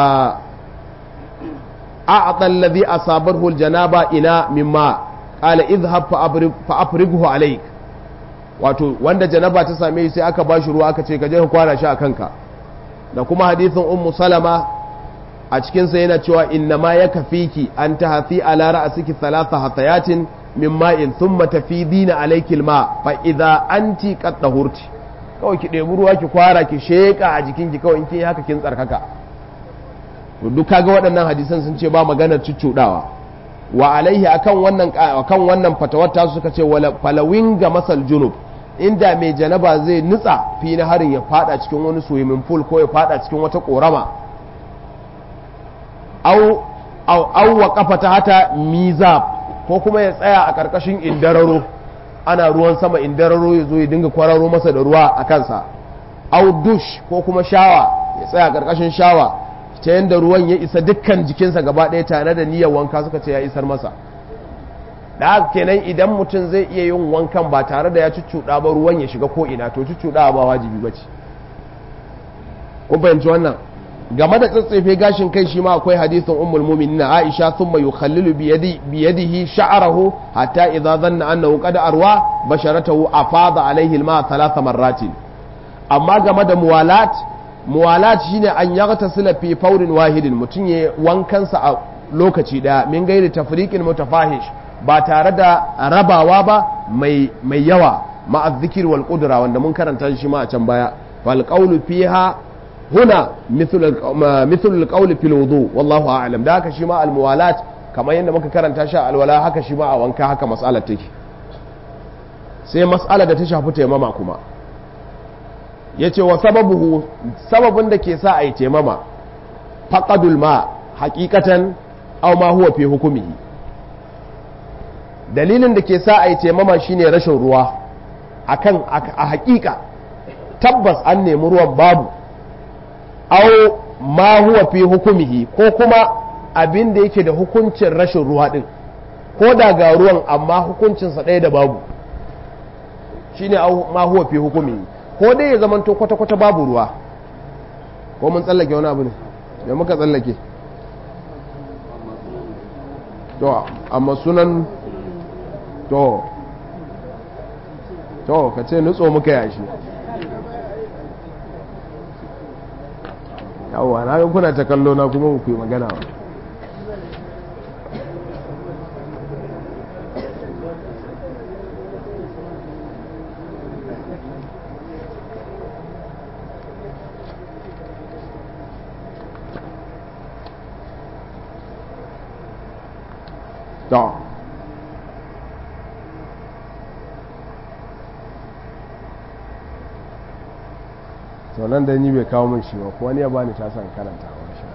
a'ta alladhi asabahu aljanaba ina mimma qala idhhab fa afrighu alayk wato wanda janaba ta same shi sai aka bashi ruwa aka ce ka je ka kwana shi a kanka da kuma hadisin ummu salama a cikin sa yana cewa inna ma yakfiki an tahfi ala ra'siki thalatha hatayatin min ma'in thumma tafidina alayki alma fa idza anti qad tahurti kawai ki ɗebi ruwa ki kwara ki sheka a jikinki kawai in kin haka kin tsarkaka to duk kaga waɗannan hadisan sun ce ba maganar cuccudawa wa alaihi akan wannan akan wannan fatawar ta suka ce wala falawin ga masal junub inda mai janaba zai nutsa fi na harin ya fada cikin wani swimming pool ko ya fada cikin wata korama au au au wa kafata hata mizab ko kuma ya tsaya a ƙarƙashin indararo ana ruwan sama indararo ya zo ya dinga kwararo masa da ruwa a kansa au dush ko kuma shawa ya tsaya a ƙarƙashin shawa ta yadda ruwan ya isa dukkan jikinsa gaba ɗaya tare da niyyar wanka suka ce ya isar masa da haka kenan idan mutum zai iya yin wankan ba tare da ya cuccuɗa ba ruwan ya shiga ko ina to cuccuɗa ba wajibi ba ce kun fahimci wannan game da tsatsefe gashin kai shi ma akwai hadisin ummul mu'minin Aisha thumma yukhallilu bi yadi bi yadihi sha'rahu hatta idza dhanna annahu qad arwa basharatahu afada alayhi alma thalatha marratin amma game da muwalat muwalat shine an yaghtasila fi fawrin wahidin mutun ya wankansa a lokaci daya min gairi tafriqin mutafahish ba tare da rabawa ba mai mai yawa ma'a dhikr wal qudra wanda mun karanta shi ma a can baya fal qawlu fiha هنا مثل مثل القول في الوضوء والله اعلم da haka shi ma almuwalat kamar yadda muka karanta shi alwala haka shi ma a wanka haka mas'alar take sai mas'ala da ta shafi taimama kuma yace wa sababuhu sababin da ke sa a yi taimama faqadul ma haqiqatan aw ma huwa fi hukumihi dalilin da ke sa a yi taimama shine rashin ruwa akan a hakika tabbas an nemi ruwan babu au ma huwa fi hukumihi ko kuma abin da yake da hukuncin rashin ruwa din ko da ga ruwan amma hukuncinsa ɗaya da babu shine ma huwa fi hukumihi ko dai ya zamanto kwata-kwata babu ruwa ko mun tsallake wani abu ne ya muka tsallake to amma sunan to to ka ce nutso muka yashi yawwa na ga kuna ta kallo na kuma ku yi magana wa to to nan da ni bai kawo min shi ba ko wani ya bani ta san karanta wa shi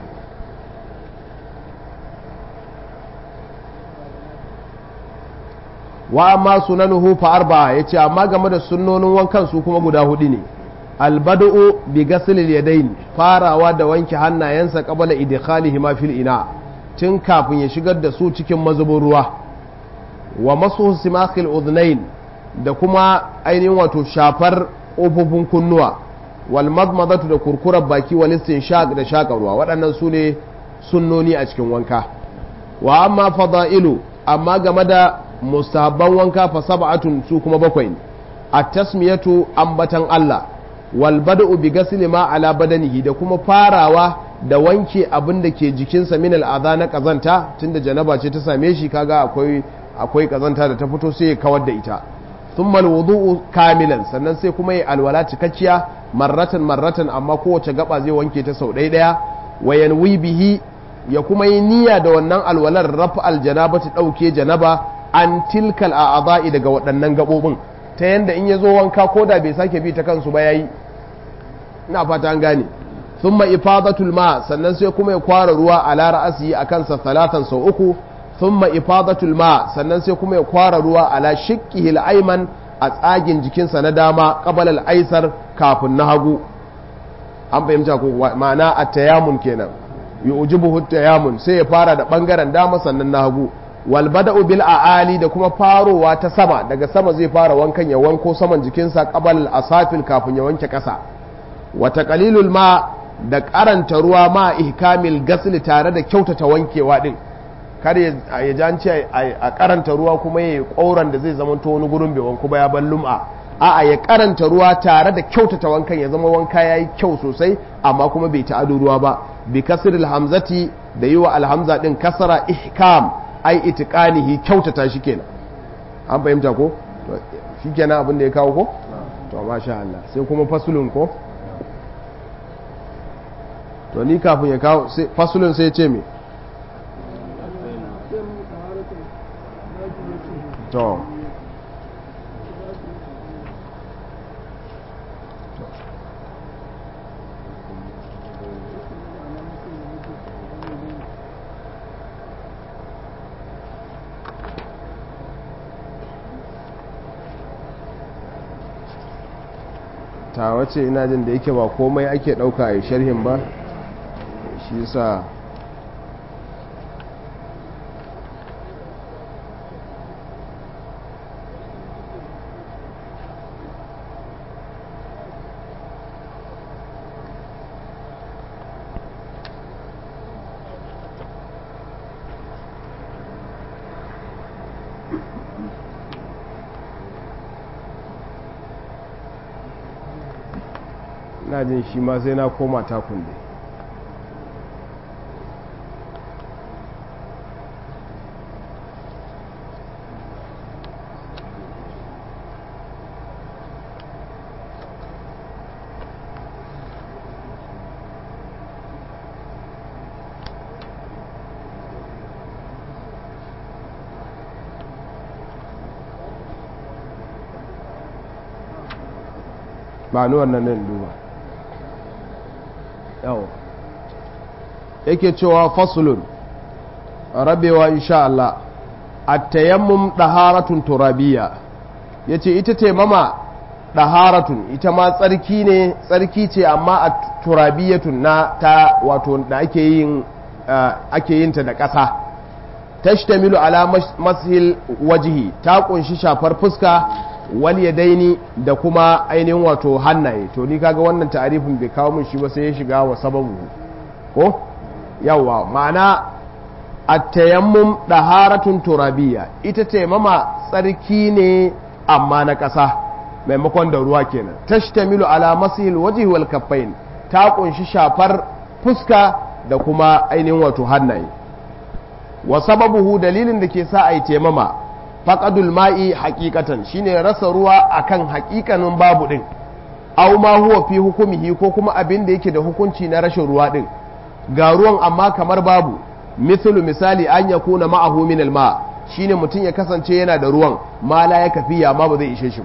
wa amma sunanuhu fa arba yace amma game da sunnonin wankan su kuma guda hudu ne albada'u bi ghaslil yadayn farawa da wanke hannayensa qabla idkhalihi ma fil ina tun kafin ya shigar da su cikin mazubin ruwa wa masu simakil udhnain da kuma ainihin wato shafar ƙofofin kunnuwa wal madmadatu da kurkurar baki wal istinshaq da shaka ruwa waɗannan su ne sunnoni a cikin wanka wa amma fada'ilu amma game da mustahabban wanka fa sab'atun su kuma bakwai ne at-tasmiyatu ambatan Allah wal bada'u bi ghasli ma ala badanihi da kuma farawa da wanke abin da ke jikinsa min al'adha na kazanta tunda janaba ce ta same shi kaga akwai akwai kazanta da ta fito sai ya kawar da ita thumma alwudu'u kamilan sannan sai kuma yi alwala cikakkiya marratan marratan amma kowace gaba zai wanke ta sau ɗaya ɗaya wa yanwi bihi ya kuma yi niyya da wannan alwalar rafa aljanaba ta ɗauke janaba an tilkal a'adha'i daga waɗannan gaɓoɓin ta yanda in ya zo wanka ko da bai sake bi ta kansu ba yayi ina fata an gane thumma ifadatul ma sannan sai kuma ya kwara ruwa ala ra'asi a kansa talatan sau uku thumma ifadatul ma sannan sai kuma ya kwara ruwa ala shikkihi al-ayman a tsagin jikinsa na dama qabala al-aisar kafin na hagu an fahimta ko ma'ana at-tayamun kenan yu'jibuhu at-tayamun sai ya fara da bangaren dama sannan na hagu wal bada'u bil a'ali da kuma farowa ta sama daga sama zai fara wankan ya wanko saman jikinsa qabala al-asafil kafin ya wanke kasa wata qalilul ma da karanta ruwa ma ihkamil gasli tare da kyautata wankewa din kar ya janci a karanta ruwa kuma ya koran da zai zama wani gurin bai wanku ba ya ban lum'a a'a ya karanta ruwa tare da kyautata wankan ya zama wanka yayi kyau sosai amma kuma bai ta'adu ruwa ba bi kasril hamzati da yi wa alhamza din kasara ihkam ai itiqanihi kyautata shi kenan an fahimta ko shi kenan abin da ya kawo ko to masha Allah sai kuma fasulun ko to ni kafin ya kawo fasulun sai ce me to ta wace ina jin da yake ba komai ake ɗauka a sharhin ba shi yasa na jin shi ma sai na koma takun dai ba ni wannan nan duba yawo yake cewa fasulun rabewa insha Allah at-tayammum daharatun turabiyya yace ita taimama daharatun ita ma tsarki ne tsarki ce amma a turabiyatun na ta wato da ake yin ake yin ta da ƙasa tashtamilu ala mashil wajhi ta kunshi shafar fuska wal yadaini da kuma ainihin wato hannaye to ni kaga wannan ta'arifin bai kawo min shi ba sai ya shiga wa sababu ko yawa ma'ana at-tayammum daharatun turabiyya ita taimama tsarki ne amma na ƙasa maimakon da ruwa kenan tashtamilu ala masihil wajhi wal kaffain ta kunshi shafar fuska da kuma ainihin wato hannaye wa sababuhu dalilin da ke sa a yi taimama faqadul ma'i haqiqatan shine rasa ruwa akan haƙiƙanin babu din aw ma huwa fi hukumihi ko kuma abin da yake da hukunci na rashin ruwa din ga ruwan amma kamar babu mislu misali an yakuna ma'ahu min al-ma shine mutum ya kasance yana da ruwan ma la ya kafiya amma ba zai ishe shi ba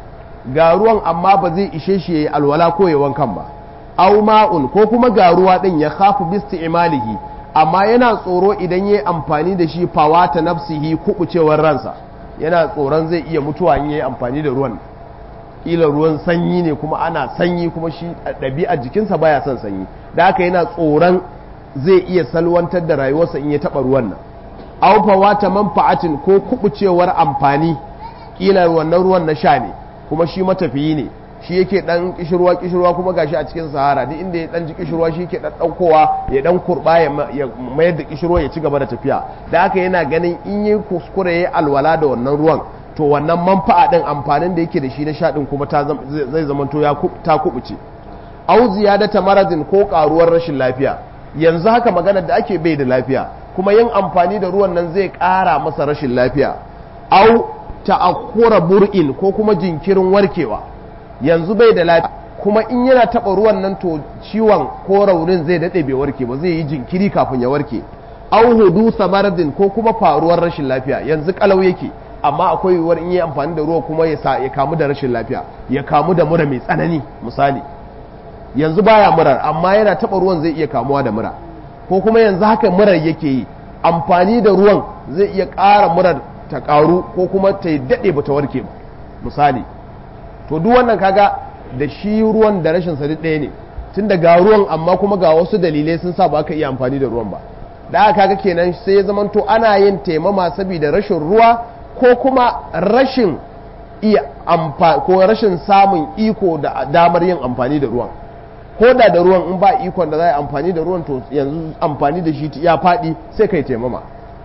ga ruwan amma ba zai ishe shi yayi alwala ko ya wankan ba aw ma'un ko kuma ga ruwa din ya khafu bi imalihi amma yana tsoro idan yayi amfani da shi fawata nafsihi kubucewar ransa yana tsoron zai iya mutuwa in yayi amfani da ruwan kila ruwan sanyi ne kuma ana sanyi kuma shi ɗabi'ar jikinsa baya son sanyi da haka yana tsoron zai iya salwantar da rayuwarsa in ya taɓa ruwan nan aw fawata manfa'atin ko kubucewar amfani kila wannan ruwan na sha ne kuma shi matafiyi ne shi yake dan kishirwa kishirwa kuma gashi a cikin sahara duk inda ya dan ji kishirwa shi yake dan daukowa ya dan kurba ya mayar da kishirwa ya ci gaba da tafiya da haka yana ganin in yi kuskure yayi alwala da wannan ruwan to wannan manfa'a din amfanin da yake da shi na sha din kuma ta zai zamanto ya ta kubuce au ziyadata maradin ko karuwar rashin lafiya yanzu haka maganar da ake bai da lafiya kuma yin amfani da ruwan nan zai kara masa rashin lafiya au ta'akkura bur'in ko kuma jinkirin warkewa yanzu bai da lafiya kuma in yana taba ruwan nan to ciwon ko raunin zai dade bai warke ba zai yi jinkiri kafin ya warke au hudu samaradin ko kuma faruwar rashin lafiya yanzu kalau yake amma akwai yiwuwar in yi amfani da ruwa kuma ya sa ya kamu da rashin lafiya ya kamu da mura mai tsanani misali yanzu baya murar amma yana taba ruwan zai iya kamuwa da mura ko kuma yanzu haka murar yake yi amfani da ruwan zai iya ƙara murar ta ƙaru ko kuma ta yi daɗe ba ta warke ba misali to duk wannan kaga da shi ruwan da rashin sa ɗaya ne tun da ga ruwan amma kuma ga wasu dalilai sun sa ba ka iya amfani da ruwan ba da aka kaga kenan sai ya zamanto ana yin taimama saboda rashin ruwa ko kuma rashin iya ko rashin samun iko da damar yin amfani da ruwan ko da da ruwan in ba ikon da za a amfani da ruwan to yanzu amfani da shi ya faɗi sai kai taimama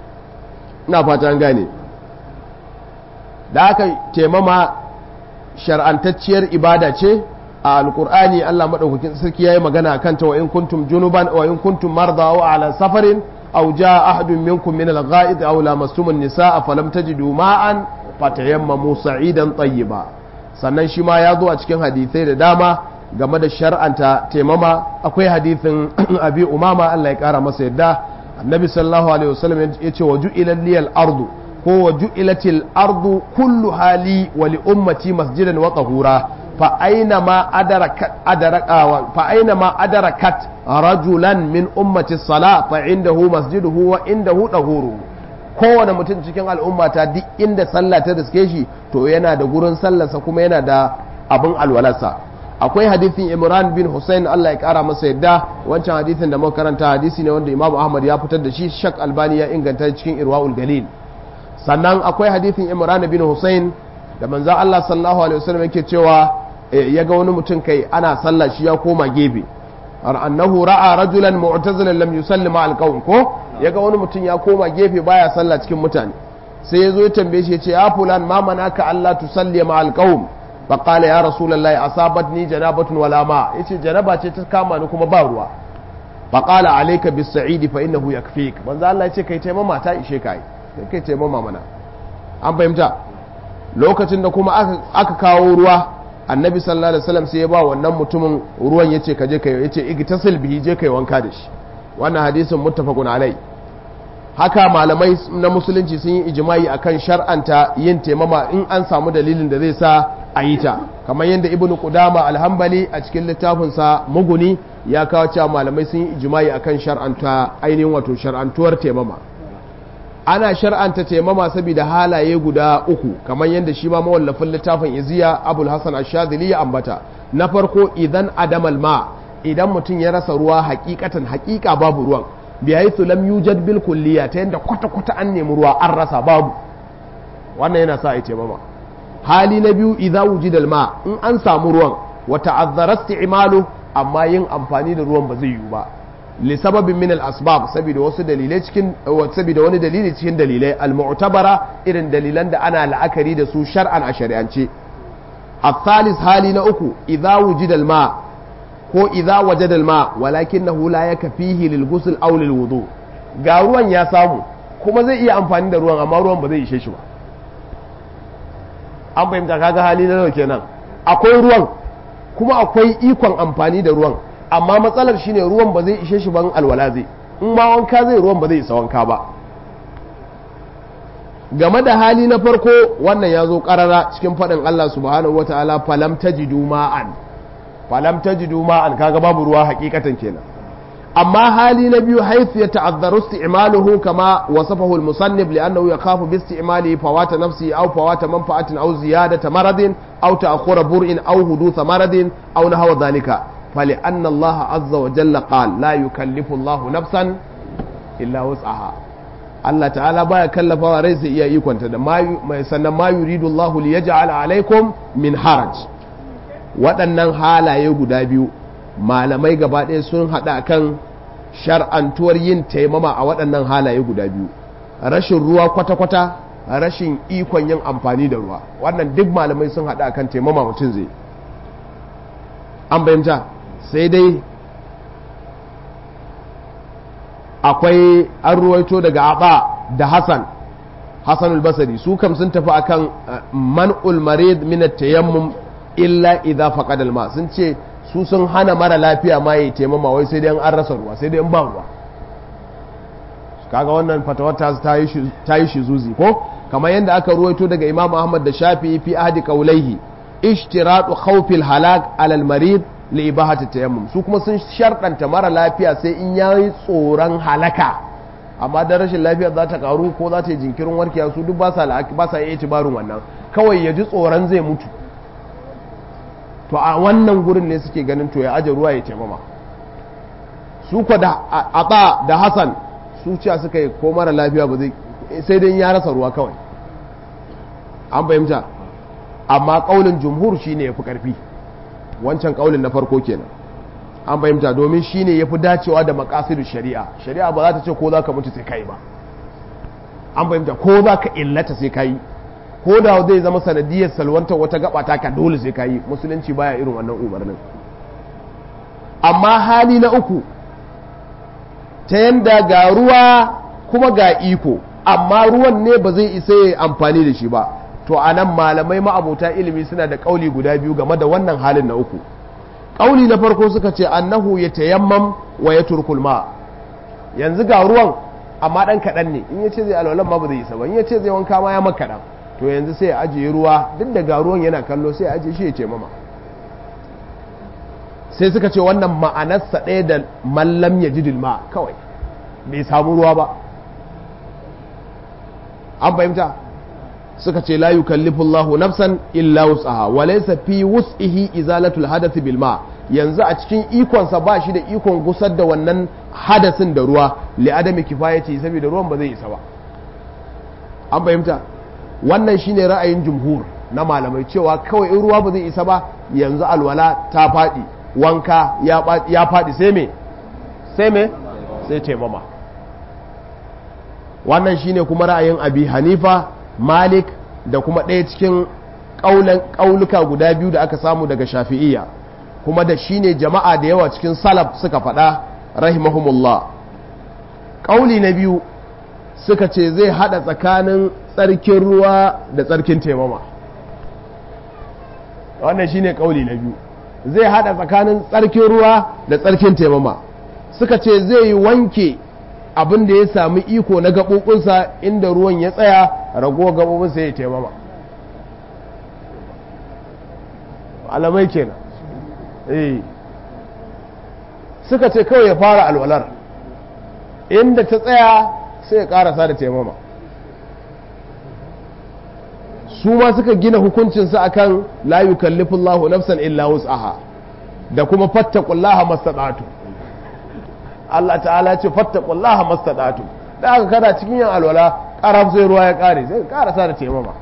ina fata an gane da aka taimama shar'antacciyar ibada ce a alkur'ani Allah madaukakin sarki yayi magana kan ta wa in kuntum junuban wa in kuntum marda wa ala safarin aw jaa ahadun minkum min al-gha'id aw lamastum an-nisaa falam tajidu ma'an fatayammamu sa'idan tayyiba sannan shi ma ya zo a cikin hadisai da dama game da shar'anta taimama akwai hadisin abi umama Allah ya kara masa yadda annabi sallallahu alaihi wasallam ya ce wa ju'ila liyal ardu ko wa ju'ilatil ardu kullu hali wa li ummati masjidan wa tahura fa aina ma adarakat adaraka fa aina ma adarakat rajulan min ummati sala fa indahu masjiduhu wa indahu tahuru kowane mutum cikin al'ummata duk inda sallah ta riske shi to yana da gurin sallarsa kuma yana da abin alwalarsa akwai hadithin imran bin hussein allah ya kara masa yadda wancan hadithin da muka karanta hadisi ne wanda imamu ahmad ya fitar da shi shak albani ya inganta cikin irwaul galil sannan akwai hadithin imran bin hussein da manzan allah sallallahu alaihi wasallam yake cewa ya ga wani mutum kai ana sallah shi ya koma gefe annahu ra'a rajulan mu'tazilan lam yusalli ma alqawm ko ya ga wani mutum ya koma gefe baya sallah cikin mutane sai ya zo ya tambaye shi ya ce ya fulan ma manaka allah tusalli ma alqawm faƙala ya rasulallah asabat ni janabatun wala ma yace janaba ce ta kama ni kuma ba ruwa faƙala alayka bis sa'idi fa innahu yakfik manzo Allah yace kai taimama ta ishe kai kai taimama mana an fahimta lokacin da kuma aka, aka kawo ruwa annabi sallallahu alaihi wasallam sai ya ba wannan mutumin ruwan yace ka je kai yace igtasil bihi je kai wanka da shi wannan hadisin muttafaqun alai haka malamai na musulunci sun yi ijimai akan shar'anta yin taimama in an samu dalilin da zai sa a yi ta kamar yadda ibnu qudama alhambali a cikin littafinsa muguni ya kawo cewa malamai sun yi ijimai akan shar'anta ainihin wato shar'antuwar taimama ana shar'anta taimama saboda halaye guda uku kamar yadda shi ma mawallafin littafin iziya abul hasan ashadili ya ambata na farko idan adamal ma idan mutum ya rasa ruwa hakikatan hakika babu ruwan bi haythu lam yujad bil kulliya ta yadda kwata kwata an nemi ruwa an rasa babu wannan yana sa ai taimama hali na biyu idza wujida al ma in an samu ruwan wa ta'azzara isti'malu amma yin amfani da ruwan ba zai yiwu ba li sababin min al asbab saboda wasu dalilai cikin saboda wani dalili cikin dalilai al mu'tabara irin dalilan da ana la'akari da su shar'an a shari'ance الثالث hali na uku idza wujida al ma ko idza wajada al-ma walakinahu la yakfihi lil ghusl aw lil wudu ga ruwan ya samu kuma zai iya amfani da ruwan amma ruwan ba zai ishe shi ba an fahimta kaga hali na nawa kenan akwai ruwan kuma akwai ikon amfani da ruwan amma matsalar shine ruwan ba zai ishe shi ban alwala zai in ma wanka zai ruwan ba zai isa wanka ba game da hali na farko wannan ya zo karara cikin faɗin Allah subhanahu wataala falam tajidu ma'an falam tajidu ma'an kaga babu ruwa hakikatan kenan amma hali na biyu haifu ya ta'azzaru isti'maluhu kama wasafahu al-musannif li'annahu yakhafu bi isti'malihi fawata nafsi aw fawata manfa'atin aw ziyadata maradin aw ta'khura bur'in aw hudutha maradin aw nahwa dhalika فلأن الله عز وجل قال لا يكلف الله نفسا إلا وسعها Allah ta'ala baya kallafawa rai sai iya ikonta da mai sannan ma yuridu Allah li yaj'al alaikum min haraj waɗannan halaye guda biyu malamai gaba ɗaya sun haɗa kan shar'antuwar yin taimama a waɗannan halaye guda biyu rashin ruwa kwata-kwata rashin ikon yin amfani da ruwa wannan duk malamai sun haɗa kan taimama mutum zai an bayyanta sai dai akwai an ruwaito daga aba da hassan hassan albasari su kam sun tafi akan man'ul marid min tayammum illa idza faqada alma sun ce su sun hana mara lafiya ma yi taimama wai sai dai an rasa ruwa sai dai an ba ruwa kaga wannan fatawar ta yi shi zuzi ko kamar yadda aka ruwaito daga imam ahmad da shafi fi ahdi qaulaihi ishtiratu khawfil halak alal marid li ibahati tayammum su kuma sun sharɗanta mara lafiya sai in yayi tsoron halaka amma da rashin lafiya za ta karu ko za ta yi jinkirin warkewa su duk ba sa ba sa iya itibarin wannan kawai ya ji tsoron zai mutu to a wannan gurin ne suke ganin to ya aje ruwa ya taimama su ko da aba da hasan su ciya suka yi ko mara lafiya ba zai sai dai ya rasa ruwa kawai an fahimta amma kaulin jumhur shine yafi karfi wancan kaulin na farko kenan an fahimta domin shine yafi dacewa da makasidu shari'a shari'a ba za ta ce ko za ka mutu sai kai ba an fahimta ko za ka illata sai kai ko da zai zama sanadiyar salwantar wata gaba ta ka dole sai kai musulunci baya irin wannan umarnin amma hali na uku ta yanda ga ruwa kuma ga iko amma ruwan ne ba zai isa ya amfani da shi ba to a nan malamai ma'abota ilimi suna da ƙauli guda biyu game da wannan halin na uku ƙauli na farko suka ce annahu ya tayammam wa ya turkul ma yanzu ga ruwan amma ɗan kaɗan ne in ya ce zai alwalan ma ba zai isa ba in ya ce zai wanka ma ya makaɗan to yanzu sai ya ajiye ruwa duk da ga ruwan yana kallo sai ya ajiye shi ya ce mama sai suka ce wannan ma'anarsa ɗaya da mallam ya ji ma kawai bai samu ruwa ba an fahimta suka ce la yukallifu Allahu nafsan illa wus'aha wa laysa fi wus'ihi izalatul hadath bil ma yanzu a cikin ikonsa ba shi da ikon gusar da wannan hadasin da ruwa li adami kifayati saboda ruwan ba zai isa ba an fahimta wannan shine ra'ayin jumhur na malamai cewa kawai in ruwa ba zai isa ba yanzu alwala ta faɗi wanka ya faɗi sai me sai me sai taimama wannan shine kuma ra'ayin abi hanifa malik da kuma ɗaya cikin ƙauluka guda biyu da aka samu daga shafi'iyya kuma da shine jama'a da yawa cikin salaf suka faɗa rahimahumullah ƙauli na biyu suka ce zai haɗa tsakanin tsarkin ruwa da tsarkin taimama wannan shine ƙauli na biyu zai haɗa tsakanin tsarkin ruwa da tsarkin taimama suka ce zai yi wanke abin da ya sami iko na gaɓoɓinsa inda ruwan ya tsaya rago gaɓoɓinsa ya taimama alamai kenan eh suka ce kawai ya fara alwalar inda ta tsaya sai ya ƙarasa da taimama su ma suka gina hukuncinsu akan la yukallifullahu nafsan illa wus'aha da kuma fattaqullaha mastata'tu Allah ta'ala ce fattaqullaha mastata'tu da aka kada cikin yin alwala karab sai ruwa ya kare sai ka karasa da taimama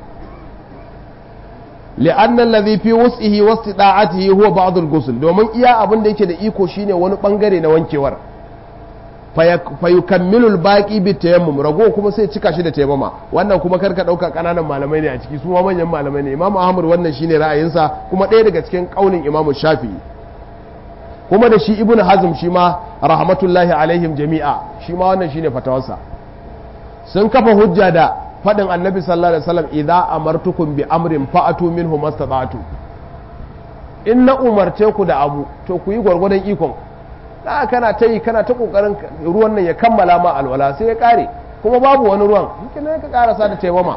li'an alladhi fi wus'ihi wastida'atihi huwa ba'd al-ghusl domin iya abin da yake da iko shine wani bangare na wankewar fa yukammilu al-baqi bi tayammum rago kuma sai cika shi da tayammama wannan kuma karka dauka kananan malamai ne a ciki su ma manyan malamai ne Imam Ahmad wannan shine ra'ayinsa kuma ɗaya daga cikin kaulin Imam Shafi'i kuma da shi Ibn Hazm shi ma rahmatullahi alaihim jami'a shi ma wannan shine fatawarsa sun kafa hujja da faɗin annabi sallallahu alaihi wasallam idza amartukum bi amrin fa'atu minhu mastata'tu in na umarce ku da abu to ku yi gwargwadon ikon da kana ta yi kana ta kokarin ruwan nan ya kammala ma alwala sai ya kare kuma babu wani ruwan kina ka karasa da taimama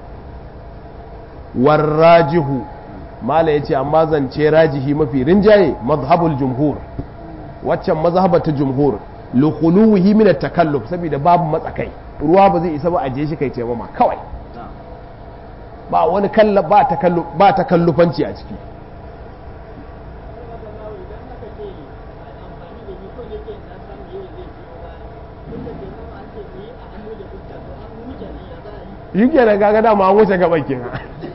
warrajihu mala yace amma zance rajihi mafi rinjaye mazhabul jumhur waccan mazhabar ta jumhur lukhuluhi min at-takalluf saboda babu matsakai ruwa ba zai isa ba a je shi kai taimama kawai ba wani kalla ba takallu ba takallufanci a ciki yi kenan kaga dama an wuce gaban kenan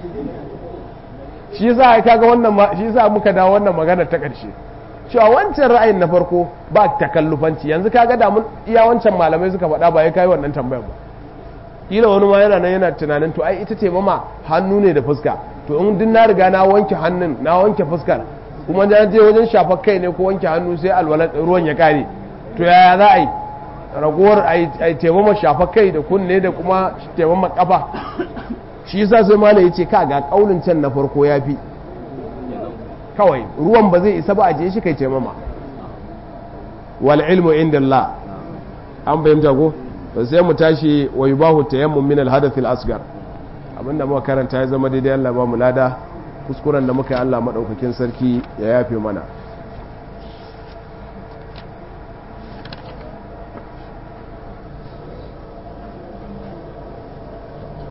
shi yasa kaga wannan shi yasa muka dawo wannan magana ta ƙarshe cewa wancan ra'ayin na farko ba takallufanci yanzu kaga da mun iya wancan malamai suka faɗa ba ya kai wannan tambayar ba kila wani ma yana nan yana tunanin to ai ita ce mama hannu ne da fuska to in din na riga na wanke hannun na wanke fuskar kuma na je wajen shafar kai ne ko wanke hannu sai alwala ruwan ya kare to yaya za a yi ragowar a taimama shafar kai da kunne da kuma taimama kafa shi yasa sai malai ya ce ka ga kaulin can na farko ya fi kawai ruwan ba zai isa ba a je shi kai taimama wal ilmu inda Allah an bayyanta ko to sai mu tashi wa yubahu tayammum min al hadath al asghar abinda muka karanta ya zama daidai Allah ba mu lada kuskuren da muka yi Allah madaukakin sarki ya yafe mana